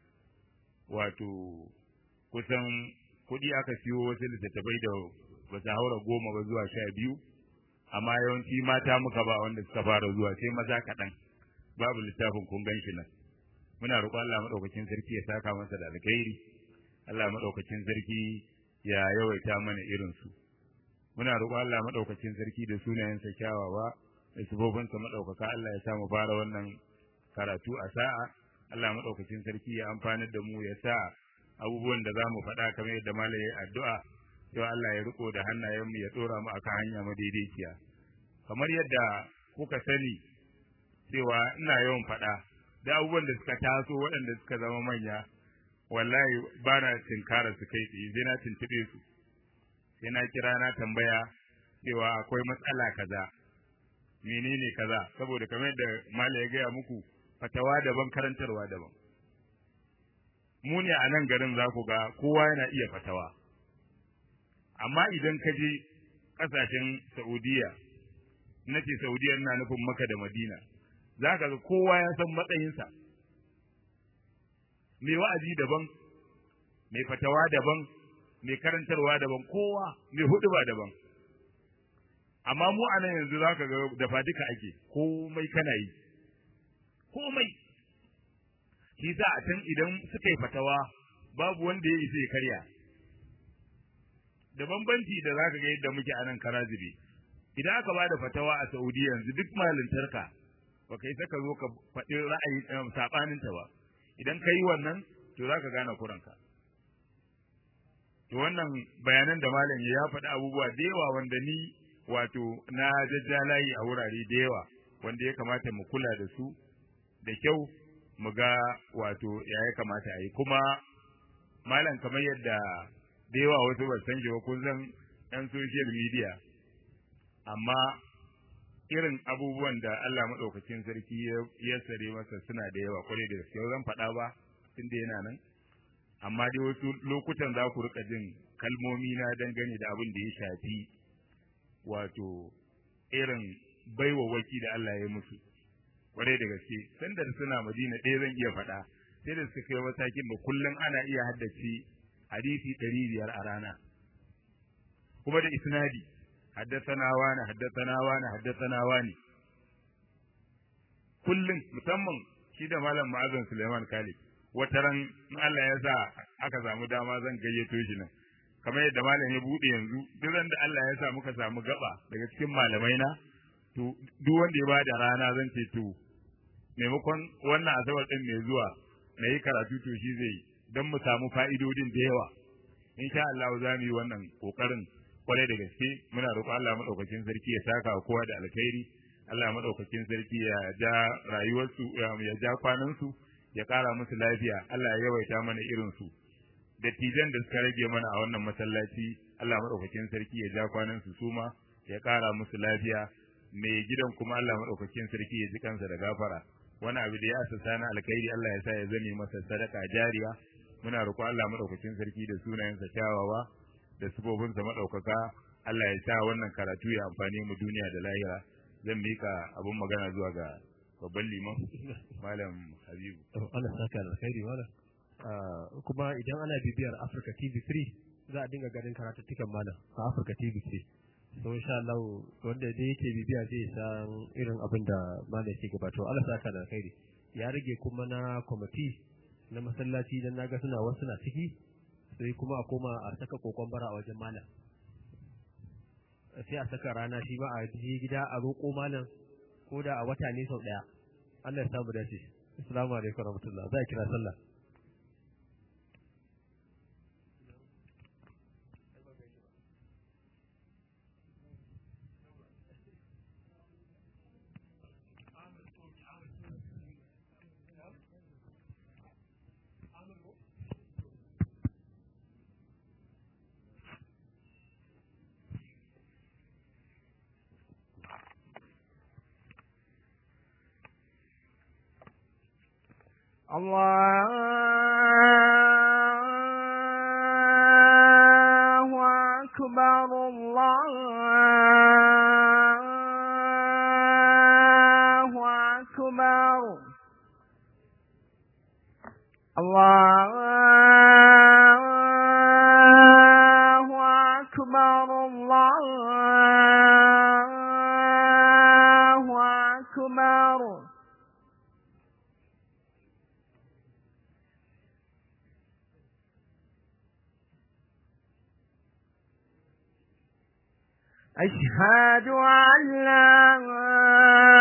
wato kusan kuɗi aka siyo wasu littattafai da ba su haura goma ba zuwa sha biyu amma yawanci mata muka ba wanda suka fara zuwa sai maza kaɗan babu littafin kun gan shi nan muna roƙon Allah maɗaukakin sarki ya saka masa da alkhairi Allah maɗaukakin sarki ya yawaita mana irinsu muna roƙon Allah maɗaukakin sarki da sunayensa kyawawa da sifofinsa maɗaukaka Allah ya sa mu fara wannan karatu a sa'a Allah maɗaukakin sarki ya amfanar da mu ya sa abubuwan da za mu faɗa kamar yadda malam ya addu'a yau Allah ya riko da hannayenmu ya ɗora mu akan hanya madaidaiciya kamar yadda kuka sani cewa ina yawan faɗa da abubuwan da suka taso waɗanda suka zama manya wallahi ba na tinkara su kai tsaye sai na tuntuɓe su sai na kira na tambaya cewa akwai matsala kaza menene kaza saboda kamar yadda mala ya gaya muku fatawa daban karantarwa daban mu ne a nan garin za ku ga kowa yana iya fatawa amma idan ka je ƙasashen saudiya na ce saudiya na nufin maka da madina za ka ga kowa ya san matsayinsa mai wa'azi daban mai fatawa daban mai karantarwa daban kowa mai huɗuba daban amma mu a nan yanzu za ka ga dafa duka ake komai kana yi komai shi sa a can idan suka yi fatawa babu wanda ya isa ya karya da bambanci da za ka ga yadda muke a nan karazibe idan aka ba da fatawa a saudi yanzu duk malintarka ba ka isa ka zo ka faɗi ra'ayi saɓaninta ba idan ka yi wannan to za ka gane kuranka to wannan bayanan da malam ya faɗi abubuwa da yawa wanda ni wato na jajjalayi a wurare da yawa wanda ya kamata mu kula da su da kyau mu ga wato ya ya kamata a yi kuma malam kamar yadda da yawa wasu ba san shi ba kun san ɗan social media amma irin abubuwan da Allah maɗaukacin sarki ya sare masa suna da yawa kwarai da gaske zan faɗa ba tun da yana nan amma dai wasu lokutan za ku rika jin kalmomi na dangane da abin da ya shafi wato irin baiwawaki da Allah ya musu kwarai da gaske sanda suna madina ɗaya zan iya faɗa sai da suka kai matakin da kullum ana iya haddace hadisi ɗari biyar a rana kuma da isnadi haddasana wani haddasana wani haddasana wani kullum musamman shi da malam ma'azan Suleiman Khalid wata ran in Allah ya sa aka samu dama zan gayyato shi nan kamar yadda malam ya bude yanzu duk da Allah ya sa muka samu gaba daga cikin malamai na to duk wanda ya bada rana zan ce to maimakon wannan asabar din mai zuwa na yi karatu to shi zai don mu samu fa'idodin da yawa insha Allah za mu yi wannan kokarin kwarai da gaske muna roƙon Allah madaukakin sarki ya saka kowa da alkhairi Allah madaukakin sarki ya ja rayuwarsu ya ja kwanansu ya ƙara musu lafiya Allah ya yawaita mana irin su dattijan da suka rage mana a wannan masallaci Allah madaukakin sarki ya ja kwanansu su ma ya ƙara musu lafiya mai gidan kuma Allah madaukakin sarki ya ji kansa da gafara wani abu da ya asasa na alkhairi Allah ya sa ya zame masa sadaka jariya muna roƙon Allah madaukakin sarki da sunayensa kyawawa da sifofinsa madaukaka Allah ya sa wannan karatu ya amfane mu duniya da lahira zan mika abun magana zuwa ga babban liman malam Habibu Allah saka alkhairi malam kuma idan ana bibiyar Africa TV 3 za a dinga ganin karatuttukan malam a Africa TV 3 so insha Allah wanda dai yake bibiya zai san irin abin da malam yake gabato Allah saka da alkhairi ya rage kuma na kwamiti na masallaci dan naga suna wasu na ciki sai kuma a koma a saka kokon bara a wajen malam sai a saka rana shi ba a je gida a roƙo malam ko da a wata ne sau ɗaya Allah ya samu dace assalamu alaikum warahmatullahi za a kira sallah الله أكبر الله أكبر الله أكبر الله أكبر أشهد أن لا